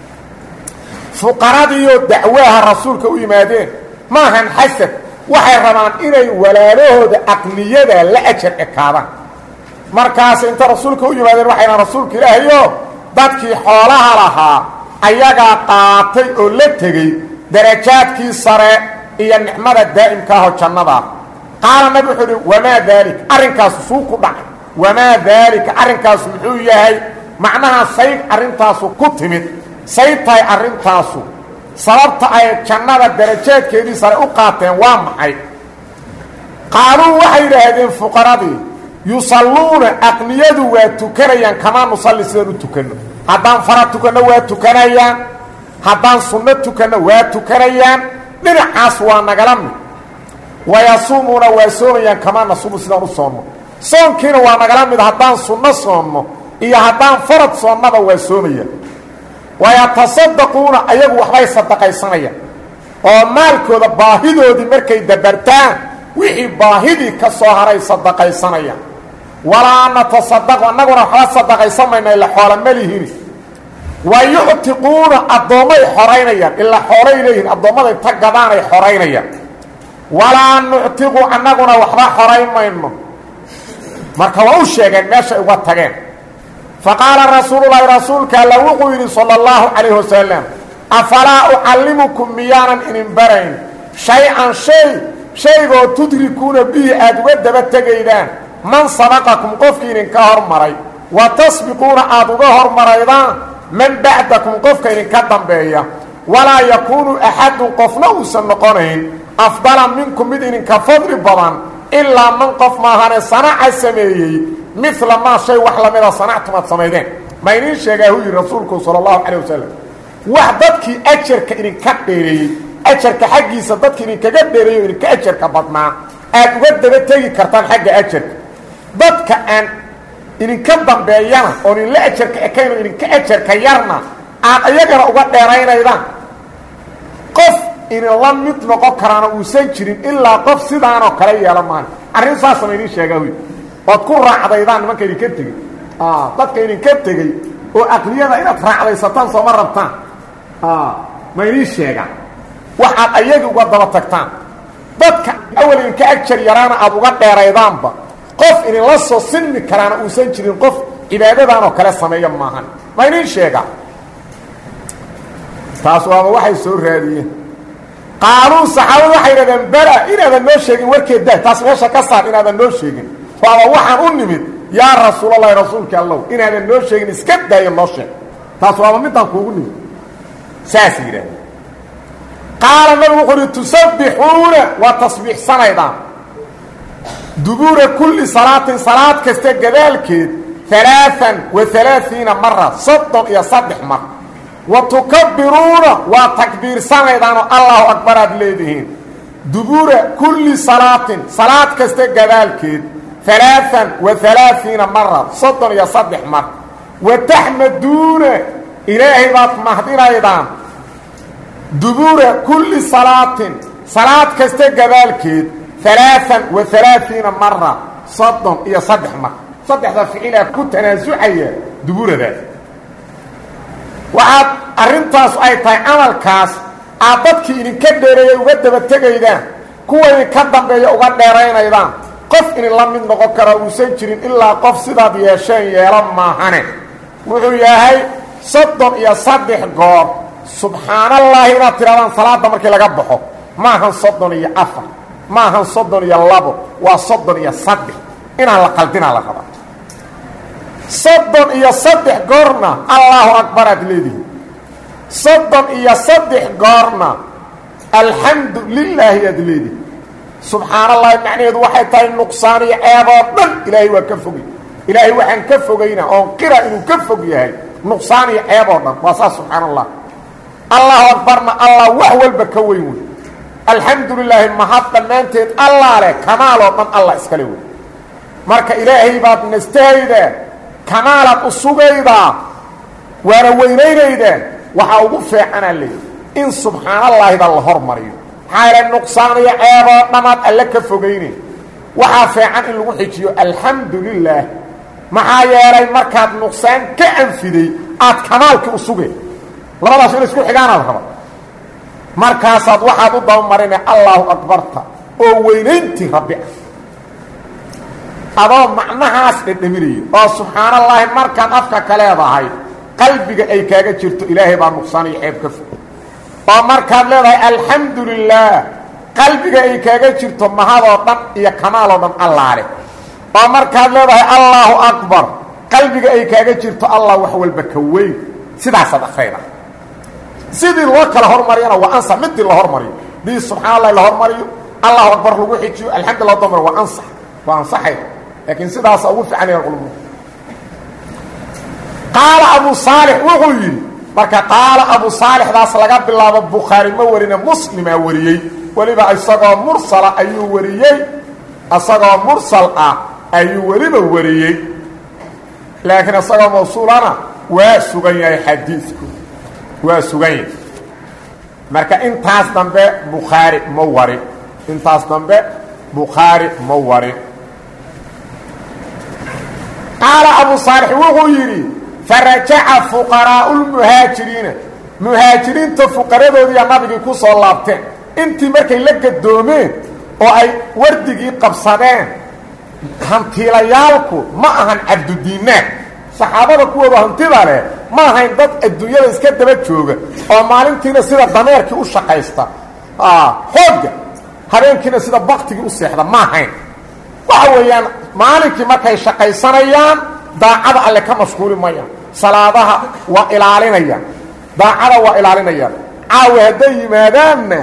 Speaker 1: fuqaradiioo dacwaaha rasuulka u yimaadeen maahan xasad waxay rabaan inay walaalahooda aqniyada la ajar ekaadaan markaas inta rasuulka u yimaadeen waxay dhahan rasuulka ilaahayo dadkii xoolaha lahaa ayagaa qaatay oo la tegey darajaadkii sare iyo nicmada daa'imka ahoo jannada qaala nabi wuxuu uhi wamaa daalik arrinkaasu suu ku dhacay wamaa daalika arrinkaasu muxuu yahay macnaha sayd arrintaasu ku timid sayd tahay arrintaasu sababta ay jannada darajaadkeedii sare u qaateen waa maxay qaaluu waxay yidhaahdeen fuqaradii yusalluuna aqniyadu waa tukanayaan kamaa nusalli sidaan u tukanno haddaan fara tukanno waa tukanayaan haddaan sunno tukanno waa tukanayaan dhinacaas waa nagala mid wayasuumuuna waa soomayaan kamaa nasuumu sidaan u soonno soonkiina waa nagala mid haddaan sunno soonno iyo haddaan farad soonnaba waa soomayaan wayatasaddaquuna ayagu waxbay sadaqaysanayaan oo maalkooda baahidoodii markay dabartaan wixii baahidii ka soo haray sadaqaysanayaan walaa natasadaqu annaguna waxba sadaqaysan mayna ila xoola ma lihini wa yuctiquuna addoommay xoraynayaan ilaa xoolay leeyihin addoommada inta gadaanay xoraynayaan walaa nuctiqu annaguna waxba xorayn mayno marka waa u sheegeen meeshay uga tageen faqaala rasuululahi rasuulka alla wuxuu yidhi salى اllahu calayh wasalam afalaa ucallimukum miyaanan inin barayn shay-an shay shaygoo tudrikuuna bihi aada uga daba tegaydaan man sabaqakum qofkii idinka hormaray wa tasbiquuna aada uga hormaraydaan man bacdakum qofka idinka dambeeya walaa yakuunu axadun qofna uusan noqonayn afdala minkum mid idinka fadli badan ilaa man qof maahane sanaca sameeyey mila maa shay wax lamida sanactum aad samaydeen ma idiin sheegaa hu yihi rasuulku sala allahu calay wasalam wax dadkii ajarka idinka dheereeyey ajarka xaggiisa dadki idinkaga dheereeyo o idinka ajarka badnaa aad uga daba tegi kartaan xagga ajarka dadka aan idinka dambeeyana oon idinla ajarka ekayn oo idinka ajarka yarna aad iyagana uga dheeraynaydaan qof idinla mid noqon karaana uusan jirin ilaa qof sidaanoo kale yeela maan arrin saasama idiin sheegaa wy ood ku raacdaydaan nimanka idinka tegey dadka idinka tegey oo aqliyada inaad raacdaysataan sooma rabtaan ma idiin sheegaan waxaad ayagi uga daba tagtaan dadka awal idinka ajar yaraana aad uga dheeraydaanba qof idinla soo sinmi karaana uusan jirin qof cibaadadan oo kale sameeya maahan ma idiin sheegaa taas waaba waxay soo raadiyeen qaaluu saxaabadu waxay yidhahdeen bela inaadan noo sheegin warkeed dah taas meesha ka saar inaadan noo sheegin waaba waxaan u nimid yaa rasuulalahi rasuulka allow inaadan noo sheegin iska daayo noo sheeg taas waaba midaan kuugu nimid saasay yidhahdeen qaala nabigu wuxuu uhi tusabbixuuna waa tasbiixsanaydaan dubuura kulli salaatin salaad kasta gadaalkeed alaaan wa alaaiina mara soddon iyo saddex mar wa tukabbiruuna waa takbiirsanaydaanoo allahu akbar aad leedihiin dubuura kulli salaatin salaad kasta gadaalkeed alaaan wa alaaiina mara soddon iyo saddex mar wa taxmaduuna ilaahay baad mahdinaydaan dubuura kulli salaatin salaad kasta gadaalkeed alaaan wa alaaiina mara soddon iyo saddex mar saddexda ficilaa ku tanaasucaya dubuuradaas waxaad arrintaas ay tahay camalkaas aad dadkii idinka dheereeya uga daba tegaydaan kuwa idinka dambeeya uga dheeraynaydaan qof idinla mid noqon kara uusan jirin ilaa qof sidaad yeesheen yeelo maahane wuxuu yahay soddon iyo saddex goor subxaanallaahi inaad tidhahdaan salaadda markii laga baxo maahan soddon iyo afar maahan soddon iyo labo waa soddon iyo saddex inaan la qaldinaa la rabaa soddon iyo saddex goorna allaahu akbar aad leedihi soddon iyo saddex goorna alxamdu lilaahi aad leedihi subxaanallahi macnaheedu waxay tahay nuqsaan iyo ceeboo dhan ilaahay waa ka fogay ilaahay waxaan ka fogaynaa oon qira inuu ka fog yahay nuqsaan iyo ceeboo dhan waa saas subxaana allah allahu akbarna allah wax walba ka weyn wey alxamdu lilaahi mahad dhammaanteed allah leh kamaaloo dhan allah iskale wey marka ilaahay baad nastahaydaa kamaalaad u sugaydaa waana weynaynaydaa waxaa ugu feecanaa leeyi in subxaanallaahida la hormariyo maxaa yaele nuqsaaniyo ceeboo dhamaad alle ka fogayne waxaa feecan in lagu xijiyo alxamdu lilaah maxaa yeelay markaad nuqsaan ka anfiday aad kamaalkii u sugeen labadaas in isku xigaanaad raba markaasaad waxaad u dabamarine allaahu akbarta oo weynayntii rabbi ah adoo macnahaas dhedhaminayo oo subxaanallaahi markaad afka ka leedahay qalbiga ay kaaga jirto ilaahay baa nuqsaan iyo ceeb ka fog oo markaad leedahay alxamdu lilaah qalbiga ay kaaga jirto mahadoo dhan iyo kamaaloo dhan allaale oo markaad leedahay allaahu akbar qalbiga ay kaaga jirto allah wax walba ka weyn sidaasaad akrayda sidii loo kala hormariyana waa ansax midii la hormariyo dii subxana allahi la hormariyo allahu akbar lagu xijiyo alxamdulillah damar waa ansax waa ansaxay laakiin sidaasa ugu fiicanayan culumadu qaala abu saalix wuxuu yidhi marka qaala abu saalixdaas laga bilaabo bukhaari ma warine muslimaa wariyey weliba isagoo mursala ayuu wariyey isagoo mursal ah ayuu weliba wariyey laakiin isagoo mawsuulana waa sugan yahay xadiidku waa sugan yahay marka intaas dambe bukhaari ma warin intaas dambe bukhaari ma warin qaala abu saalix wuxuu yidhi farajaca fuqaraa'u lmuhaajiriina muhaajiriinta fuqaradoodiiya nabigii ku soo laabteen intii markay la gadoomeen oo ay wardigii qabsadeen hantiilayaalku ma ahan cabdudiinaar saxaabada kuwooda hantida leh ma ahayn dad adduunyada iska daba jooga oo maalintiina sida dameerkii u shaqaysta xoogga habeenkiina sida baktigii u seexda ma ahayn waxa weeyaan maalinkii markay shaqaysanayaan daacada alle ka mashquuli mayaan salaadaha waa ilaalinayaan daacada waa ilaalinayaan caawi hadday yimaadaanna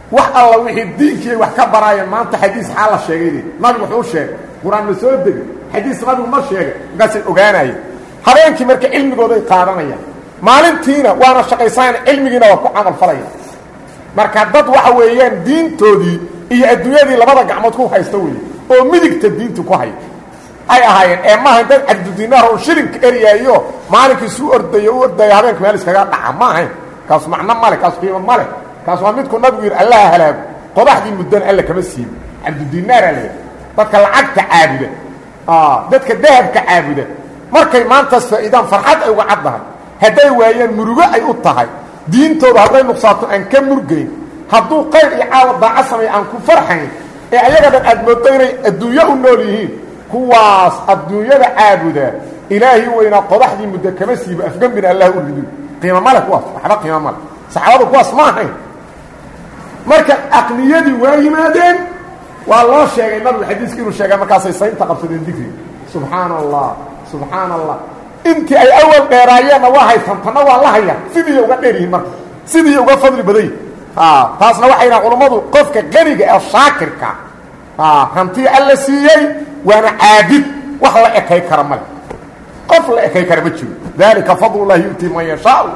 Speaker 1: wax alla wixii diinkiiay wax ka baraayeen maanta xadiis xaa la sheegayde nabigu wuxuu sheegay qur-aan ma soo degi xadiis nabigu ma sheegay markaasay ogaanayeen habeenkii marka cilmigooday qaadanayaan maalintiina waana shaqaysanayaan cilmigiina waa ku camal falaya marka dad waxa weeyaan diintoodii iyo adduunyadii labada gacmood ku haysta weeye oo midigta diinta ku haya ay ahaayeen ee maaha dad cabdudinaar oo shilinka eryaayo maalinkii suu ordayo u ordaya habeenka meel iskaga dhaca ma ahayn kaas macno male kaas qiimo male kaas waa midku nabigu yidhi allaha halaago qodaxdii muddana alla kama siibo cabdudinaara la dadka lacagta caabuda dadka dahabka caabuda markay maantaas faa'iidaan farxad ay uga caddahay hadday waayaan murugo ay u tahay diintooda hadday nuqsaato aan ka murgayn hadduu qayr iyo caawa daaco sameeya aan ku farxayn ee ayaga dhan aad mooddo inay adduunyo u nool yihiin kuwaas adduunyada caabuda ilaahi weynaa qodaxdii muddo kama siibo afgembina allah u rido qiimo male kuwaas waxba qiimo male saxaabadu kuwaas ma ahayn marka aqniyadii waa yimaadeen waa loo sheegay nabigu xadiiska inuu sheegay markaasay saynta qabsadeen digriga subxaana allah subxaana allah intii ay awal dheeraayeenna waa haytan tanna waa la hayaan sidii uga dheer yihiin marka sidii uga fadli badan yihin taasna waxay dhahan culummadu qofka qaniga ee shaakirka hantii alla siiyey waana caabid wax la ekay kara male qof la ekay kara ma jiro dalika fadlullahi yu'tii man yashaau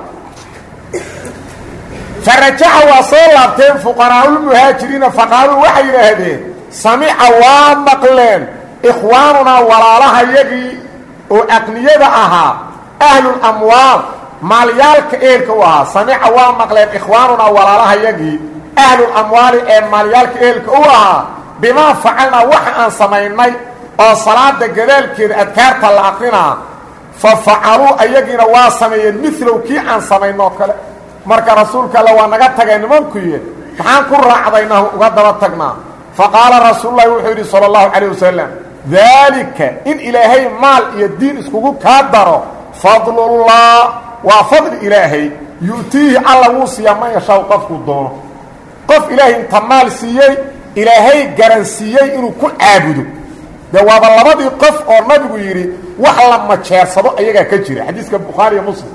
Speaker 1: farajaca waa soo laabteen fuqaraa'ulmuhaajiriina faqaaluu waxay yidhaahdeen samica waa maqleen ikhwaanunaa walaalahayagii oo aqniyada ahaa ahlulamwaal maalyaalka eelka u ahaa samica waa maqleen ikhwaanunaa walaalahayagii ahlulamwaali ee maalyaalka eelka u ahaa bimaa facalnaa waxa aan samaynay oo salaada gadaalkeeda adkaarta la aqrinaa fa facaluu ayagiina waa sameeyeen milow kii aan samaynoo kale marka rasuulka alle waa naga tagay nimankuye maxaan ku raacdaynaa uga daba tagnaa fa qaala rasuululahi wuxuu yidhi sala allahu calayh wasalam daalika in ilaahay maal iyo diin iskugu kaa daro fadlullah waa fadli ilaahay yu'tiihi alla wuu siiyaa man yashaau qofkuu doono qof ilaahay inta maal siiyey ilaahay garansiiyey inuu ku caabudo dee waaba labadii qof oo nabigu yidhi wax la majeersado ayagaa ka jira xadiiska bukhaariiyo muslim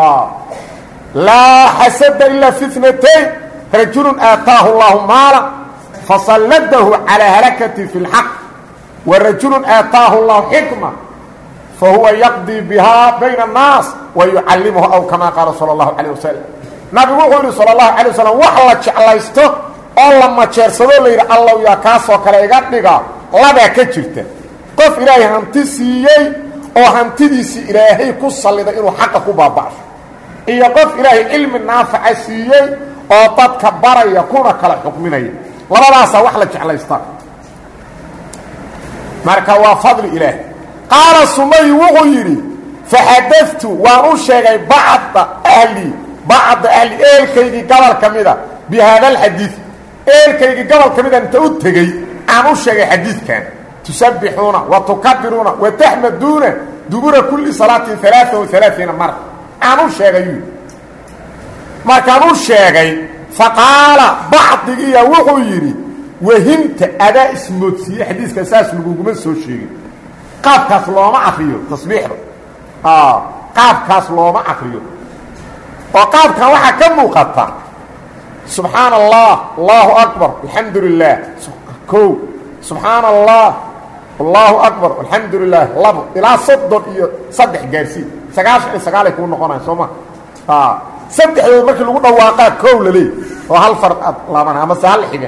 Speaker 1: laa xasada ilaa fi tnatayn rajulu aataahu اllahu maala fasalladahu calىa halakati fi اlxaq wa rajulu aataahu اllahu xikma fahuwa yaqdii bihaa bayna الnaas wa yucallimuhu aw kama qaala salى اllahu calيه wasalam nabigu wuxuu yihi salى اlahu alيه wasalam wax la jeclaysto oo la majeersado la yidhi allow yaa kaasoo kale iga dhiga labaa ka jirta qof ilaahay hanti siiyey oo hantidiisii ilaahay ku salliday inuu xaqa ku baaba'sho iyo qof ilaahay cilmi naafaca siiyey oo dadka baraya kuna kala xukminaya labadaasaa wax la jeclaystaa marka waa fadli ilaah qaala sumay wuxuu yidhi faxadatu waan u sheegay bacda ahli bacda ahli eelkaygii gobol ka mida bi haada alxadiid eelkaygii gobol ka mida inta u tegey aan u sheegay xadiidkan tusabbixuuna wa tukabiruuna wa taxmaduuna dubura kulli salaatin alaaa wa alaaiina mara aan u sheegay markaan u sheegay faqaala bacdigiiya wuxuu yidhi wahimta adaa ismoodsiiye xadiiska saas laguguma soo sheegin qaabkaas looma akriyo tasbiixda qaabkaas looma akriyo oo qaabkan waxaa ka muuqata subxaana allah allahu akbar alxamdu lilah ko subxaana allah allahu akbar alxamdu lilah labo ilaa soddon iyo saddex gaarsiin sagaashan iyo sagaalay kuu noqonaya soo ma saddexdood markii lagu dhawaaqaa kow la leey oo hal far ad laabana amase hal xiga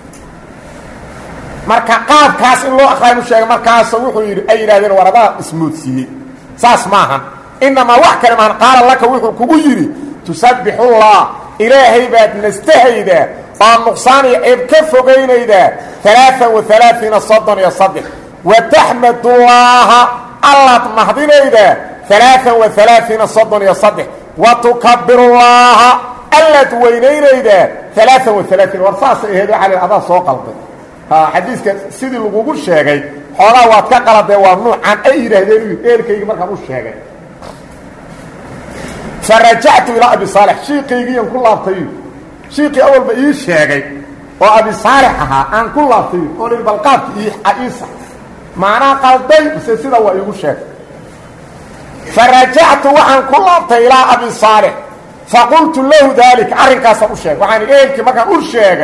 Speaker 1: marka qaabkaas in loo aqraanu sheegay markaasa wuxuu yidhi ay yidhahdeen war adaa ismoodsiiyey saas maahan inamaa wax kale maahan qaala laka wuxuu kugu yidhi tusabbixullah ilaahay baad nastahaydaa oo nuqsaan iyo ceeb ka fogaynaydaa alaaan wa alaaiina soddon iyo saddex wa taxmadullaaha allaad mahdinaydaa alaaan wa alaaiina soddon iyo saddex wa tukabirullaaha allaad weynaynaydaa alaaan wa alaaiin war saasay aheed waxaa la adaa soo qalday xadiiska sidii lagugu sheegay xoogaa waad ka qaladee waa nuucan ay yidhaahdeen eelkaygii markaan u sheegay farajactu ilaa abi saalix shiikaygiian ku laabtay shiikii awalba ii sheegay oo abi saalix ahaa aan ku laabtay oo i balqaabka iisa maanaa qalday mise sida waa iigu sheegay farajactu waxaan ku laabtay ilaa abi saalix faqultu lahu daalika arrinkaasaan u sheegay waxaan eelkii markaan u sheegay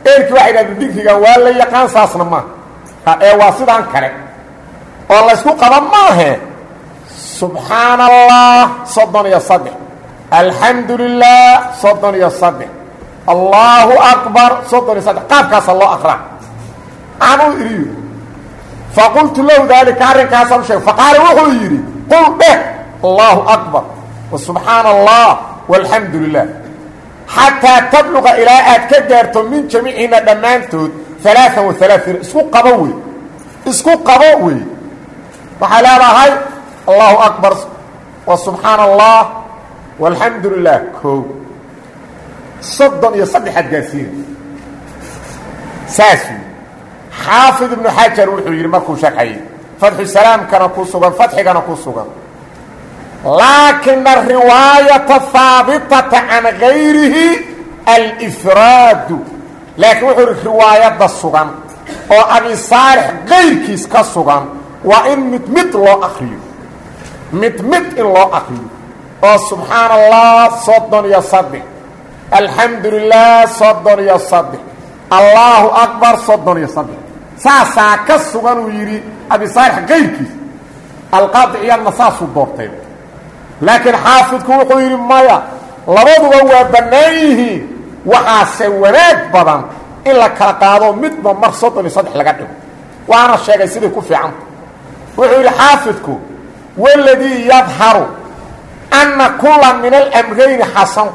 Speaker 1: eelkii waxay dhahdeen dikrigan waa la yaqaan saasna maaha ee waa sidaan kale oo laysku qaba maahe subxaana allah soddon iyo saddex alxamdu lilah soddon iyo saddex allaahu akbar soddon iyo saddex qaabkaasa loo akraa anuu iriyo faqultu lahu daalika arrinkaasaan u sheegay faqaala wuxuu yidhi qul dheh allaahu akbar wa subxaana allah walxamdu lilah xataa tabluqa ilaa aad ka gaarto min jamiicina dhammaantood alaaan wa alaaثiin isku qabo wey isku qabo wey waxay leedahay allahu akbar wa subxaana allah walxamdu lilah koo soddon iyo saddexaad gaarsiina saas wey xaafid ibnu xajar wuxuu yidhi markuu sharxayey fatxu salaamkana ku sugan fatxigana ku sugan laakina ariwaayata haabitata can gayrihi alfraadu laakiin wuxuu ihi riwaayadda sugan oo abi saalix kayrkiis ka sugan waa in mid mid loo akriyo mid mid in loo akriyo oo subxaana allah soddon iyo saddex alxamdu lilah soddon iyo saddex allaahu akbar soddon iyo saddex saasaa ka sugan uu yidhi abi saalix kayrkiis alqaadi ciyaadna saasuu doortay laakiin xaafidku wuxuu yidhi maya labaduba waa bannaan yihiin waxaase wanaag badan in la kala qaado midba mar soddon iyo saddex laga dhigo waana sheegay siday ku fiicanta wuxuu yidhi xaafidku waladii yadharu anna kula min alamrayni xasan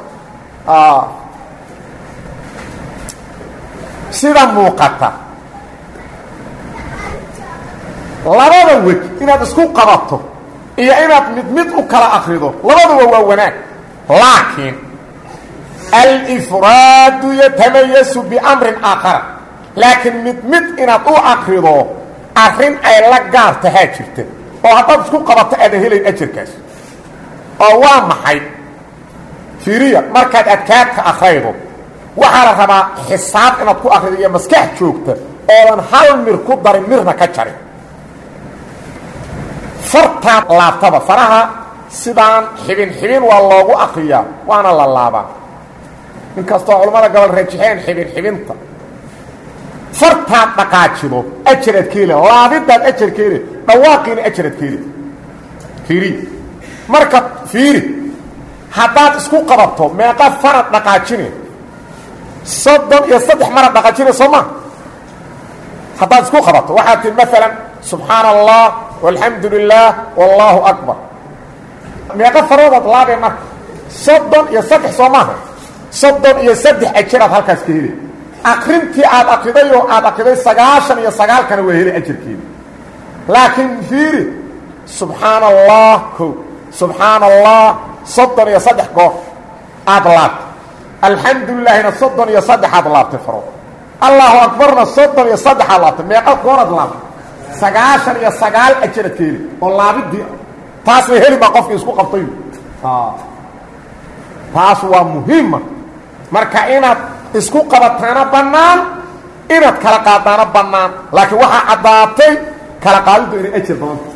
Speaker 1: sida muuqata labada wej inaad isku qabato iyo inaad mid mid u kala akrido labaduba waa wanaag laakiin alifraadu yatamayasu biamrin aakhara laakiin mid mid inaad u akrido arrin ay la gaar tahaa jirta oo haddaad isku qabato aadan helayn ajarkaas oo waa maxay fiiriya markaad adkaadka akraydo waxaa la rabaa xisaab inaad ku akrido iyo maskax joogta oodan hal mir ku darin mirna ka jarin fartaad laabtaba faraha sidaan xibin xibin waa loogu akriyaa waana la laabaa inkastoo culammada gobol rajixeen xibin xibinta fartaad dhaqaajido ajaraad ka heli laabidaad ajar ka heli dhawaaqiina ajaraad ka heli fiiri marka fiiri haddaad isku qabato meeqa farad dhaqaajine soddon iyo saddex marad dhaqaajine soo ma haddaad isku qabato waxaad tii maalan subxaana allah walxamdu lilah wallaahu akbar meeqa faroodaad laabee marka soddon iyo saddex soo maaha soddon iyo saddex ajaraad halkaas ka heli akrintii aad akriday oo aad akriday sagaashan iyo sagaalkana waa heli ajarkeeda laakiin fiiri subxaana allah ko subxaana allah soddon iyo saddex goor aada laabtay alxamdu lilaahina soddon iyo saddexaad laabtay farood allahu akbarna soddon iyo saddexaad laabtay meeqa gooraad laabtay sagaashan iyo sagaal ajarad ka heli oo laabidii taasna heli baa qofkii isku qabtay taas waa muhiima marka inaad isku qabataana bannaan inaad kala qaadaana bannaan laakiin waxaa caddaatay kala qaadiddu inay ajar badanta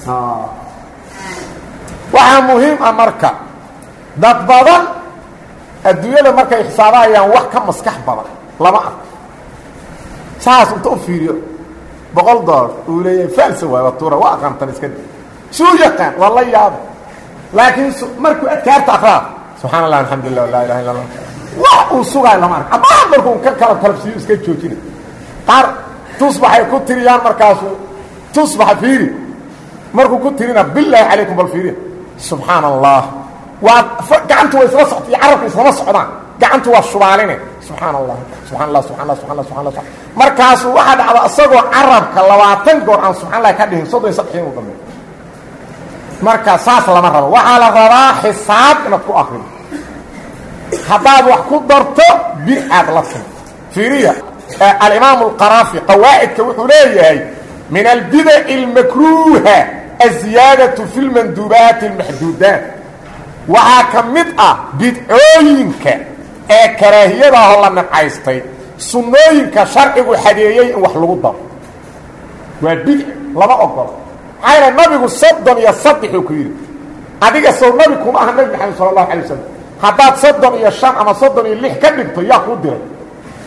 Speaker 1: waxaa muhiim ah marka dad badan adduunyada markay xisaabahayaan wax ka maskax badan lama arko saas inta u fiiriyo boqol dolar uu leeyahay falsa waay waa tuura waa aqaantan iska di suu yaqaan waa la yaaba laakiin markuu adkaarta akraa subxana allah alxamdulilah laa ilaha illa allah wax uu sugaayo lama arko amaa markuu ka kala kalabsiiyo iska joojina qaar tusbaxay ku tiriyaan markaasuu tusbaxa fiiri markuu ku tirina bilaahi calaykum bal fiiriya subxaana allah waa gacantu waa isla socta iyo carabku islama socdaan gacantu waa shubaaline subxaana allah subxana allah subxana allah subxana allah subxana allah markaasuu waxaa dhacda isagoo carabka labaatan goor aan subxan allah ka dhihin soddon iyo saddex inuu dhameeyo marka saas lama rabo waxaa la rabaa xisaab inaad ku akrido haddaad wax ku darto bidcaad la timi fiiriya alimaamu alqaraafi qawaacidka wuxuu leeyahay min albidaci almakruuha aziyaadatu fi lmanduubaati almaxduudaat waxaa ka mid ah bidcooyinka ee karaahiyadaahoo la nacaystay sunnooyinka sharcigu xadeeyey in wax lagu daro waa bidci lama ogolo maxaa yal nabigu soddon iyo saddexuu ku yidhi adiga sow nabi kuma aha nabi maxamed sala allahu alay wasalam haddaad soddon iyo shan ama soddon iyo lix ka dhigto yaa kuu diray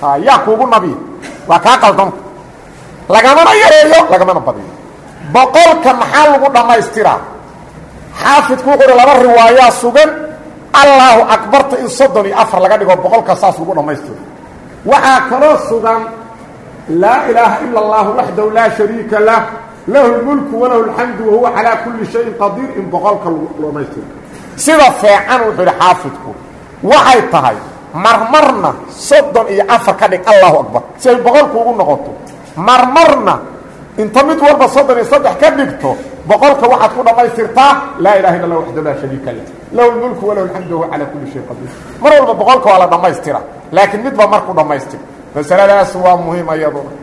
Speaker 1: yaa kuugu nabiya waa kaa qaldanta lagamana yareeyo lagamana badiyo boqolka maxaa lagu dhammaystiraa xaafidku wuxuu uhi laba riwaayaa sugan allaahu akbarta in soddon iyo afar laga dhigo boqolka saas lagu dhammaystiro waxaa kaloo sugan laa ilaaha ila اllahu waxdahu laa shariika lah lahu اlmulku walahu اlxamdu wahuwa calaa kuli shayin qadiir in boqolka lagu dhammaystiro sida feecan wuxuu idhi xaafidku waxay tahay marmarna soddon iyo afar ka dhig allahu akbar si ay boqolku ugu noqoto marmarna inta mid walba soddon iyo saddex ka dhigto boqolka waxaad ku dhammaystirtaa laa ilaha illa lah waxdahu laa shariika lah lahu lmulku walahu alxamdu wahuwa calaa kuli shayin qadiir mar walba boqolka waa la dhammaystira laakiin midba marku dhammaystir masaladaas waa muhiim iyaduna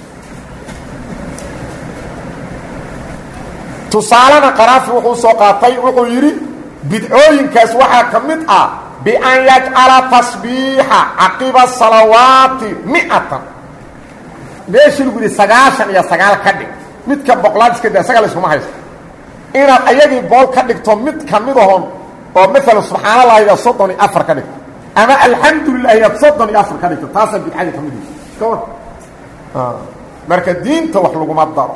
Speaker 1: tusaalena qaraafi wuxuu soo qaatay wuxuu yidhi bidcooyinkaas waxaa ka mid ah bian yajcala tasbiixa caqiba salawaati miatan meeshii lagu yidhi sagaashan iyo sagaal ka dhig midka boqolaad iska da isaga layskuma haysto inaad ayagii bool ka dhigto mid ka midahoon oo maalan subxaana lahayda soddon iyo afar ka dhigto ama alxamdu lilah yaad soddon iyo afar ka dhigto taasaa bidcadii ka midisa ka war marka diinta wax laguma daro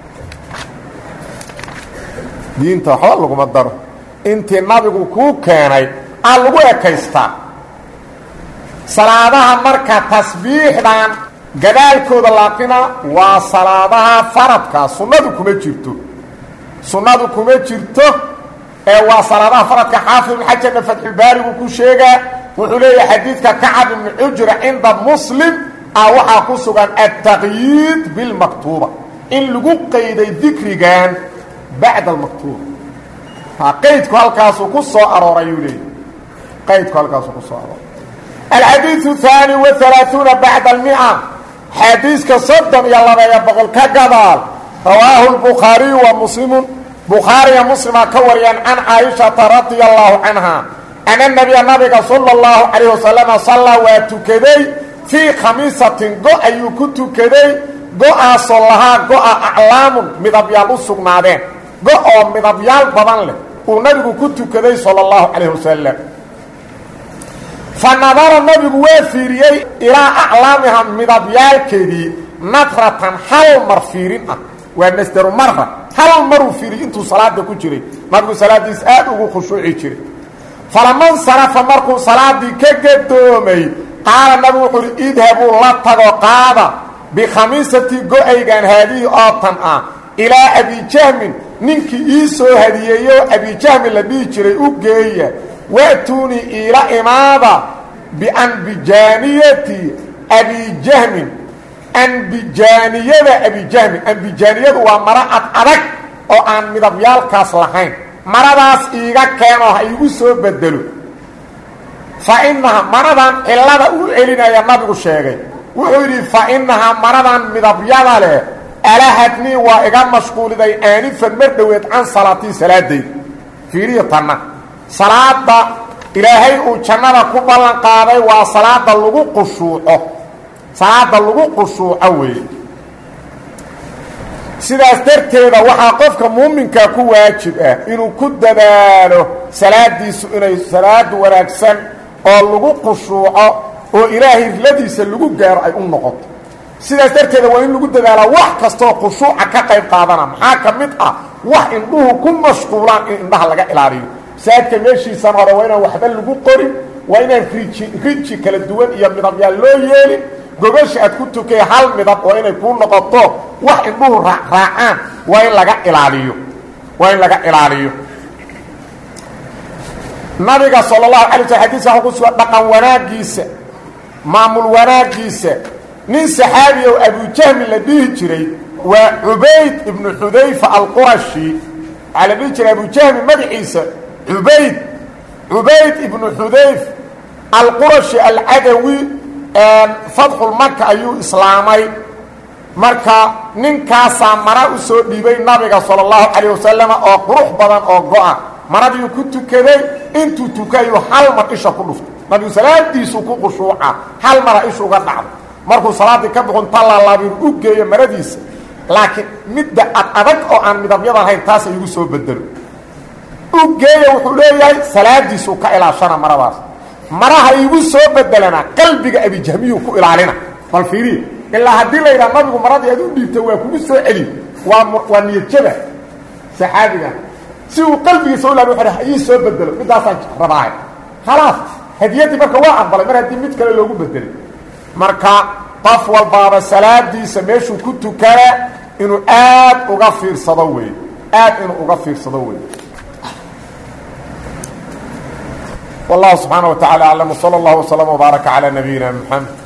Speaker 1: diinta waxba laguma daro intii nabigu kuu keenay aa lagu ekaystaa salaadaha marka tasbiixdan gadaalkooda laaqina waa salaadaha faradka sunnadu kuma jirto sunnadu kuma jirto ee waa salaadaha faradka xaafid ibn xajarna fatxulbaarigu ku sheegaa wuxuu leeyahay xadiidka kacab ibni cujra cinda muslim ah waxaa ku sugan altaqyiid bilmaktuuba in lagu qayday dikrigan bacda almaktuuba qaydku halkaasuu ku soo arooray yuu leeyahy qaydku halkaasuu ku soo arooray alxadiiu haani wahalaaثuuna bacda almia xadiiska soddon iyo labeeya boqol ka gadaal rawaahu lbukhaariyu wa muslimu bukhaariya muslima ka wariyaan can caaishata radia allahu canha ana nabiya nabiga sala اllahu calayh wasalama sallaa waa tukaday fii khamiisatin go ayuu ku tukaday go-aasoo lahaa go-a aclaamun midabyaal u sugnaadeen go oo midabyaal badan leh uu nabigu ku tukaday sala اllahu calayh wasalam fa nadara nabigu waa fiiriyey ilaa aclaamiha midabyaalkeedii nadratan hal mar fiirin ah waa masderu mara hal maruu fiiriyey intuu salaada ku jiray nabigu salaadiis aad ugu khushuuci jiray falaman sarafa markuu salaadii ka gadoomay qaala nabigu wuxuu uhi idhabuu la tago qaada bikhamiisati go-aygan haadihi oo tan ah ilaa abijahmin ninkii ii soo hadiyeeyo abijahmin la dhihi jiray u geeya wa'tuunii iila imaada bianbijaaniyati abijahmin anbijaaniyada abijahmin anbijaaniyadu waa maro ad adag oo aan midabyaalkaas lahayn maradaas iiga keenoo ha iigu soo bedelo fa innaha maradan cillada u celinaya nabigu sheegay wuxuu yidhi fa innahaa maradan midabyada leh alahadnii waa iga mashquuliday aanifan mar dhoweed can salaatii salaadayda fiiriyo tanna salaada ilaahay uu jannada ku ballan qaaday waa salaada lagu qushuuco salaada lagu qushuuco weeye sidaas darteeda waxaa qofka muuminkaa ku waajib ah inuu ku dadaalo salaadiisu inay salaad wanaagsan oo lagu qushuuco oo ilaahay riladiisa lagu gaaro ay u noqoto sidaas darteeda waa in lagu dadaalaa wax kastoo khushuuca ka qayb qaadana maxaa ka mid ah wax indhuhu ku mashquulaan in indhaha laga ilaaliyo saadka meeshiisan hore waa inaan waxba lagu qorin waa inaan riji riji kala duwan iyo midabyaal loo yeelin gogasha aad ku tukay hal midab waa inay kuu noqoto wax indhuhu raacraacaan waa in laga ilaaliyo waa in laga ilaaliyo nabiga sal اlahu alay sl xadiiska waa ku sugan dhaqan wanaagiisa maamul wanaagiisa nin saxaabi o abujahmi la dhihi jiray waa cubayd ibnu xudayfa alqurashi waxaa la dhihi jiray abujahmi magaciisa cubayd cubayd ibnu xudayf alqurashi alcadawi fadxulmaka ayuu islaamay marka ninkaasaa mara u soo dhiibay nabiga sala اllahu calayh wasalama oo qurux badan oo go-a maradiiu ku tukaday intuu tukayu hal mar isha ku dhuftay nabigu salaadiisuu ku qushuuca hal mara isha uga dhacdo markuu salaaddii ka buxun talaalaabiru u geeyo maradiisa laakiin midda ad adag oo aan midabyada lahayn taasa igu soo bedelo u geeya wuxuu leeyahay salaadiisuu ka ilaashana maradaas maraha iigu soo bedelana qalbiga abijahmiyuu ku ilaalina bal fiiriya ilaa haddii la yidhaha nabigu maradii aad u dhiibta waa kugu soo celi waa waa niyadjaba saxaabiga si uu qalbigiisa u ilaali wuxu ha ii soo bedelo midaasaan rabaahay khalaas hadiyaddii marka waa aqbalay mar haddii mid kale loogu bedelay marka qof walbaaba salaadiisa meeshuu ku tukana inuu aad uga fiirsado wey aad inuu uga fiirsado wey والله سبحانه وتعالى أعلم وصلى الله وسلم وبارك على نبينا محمد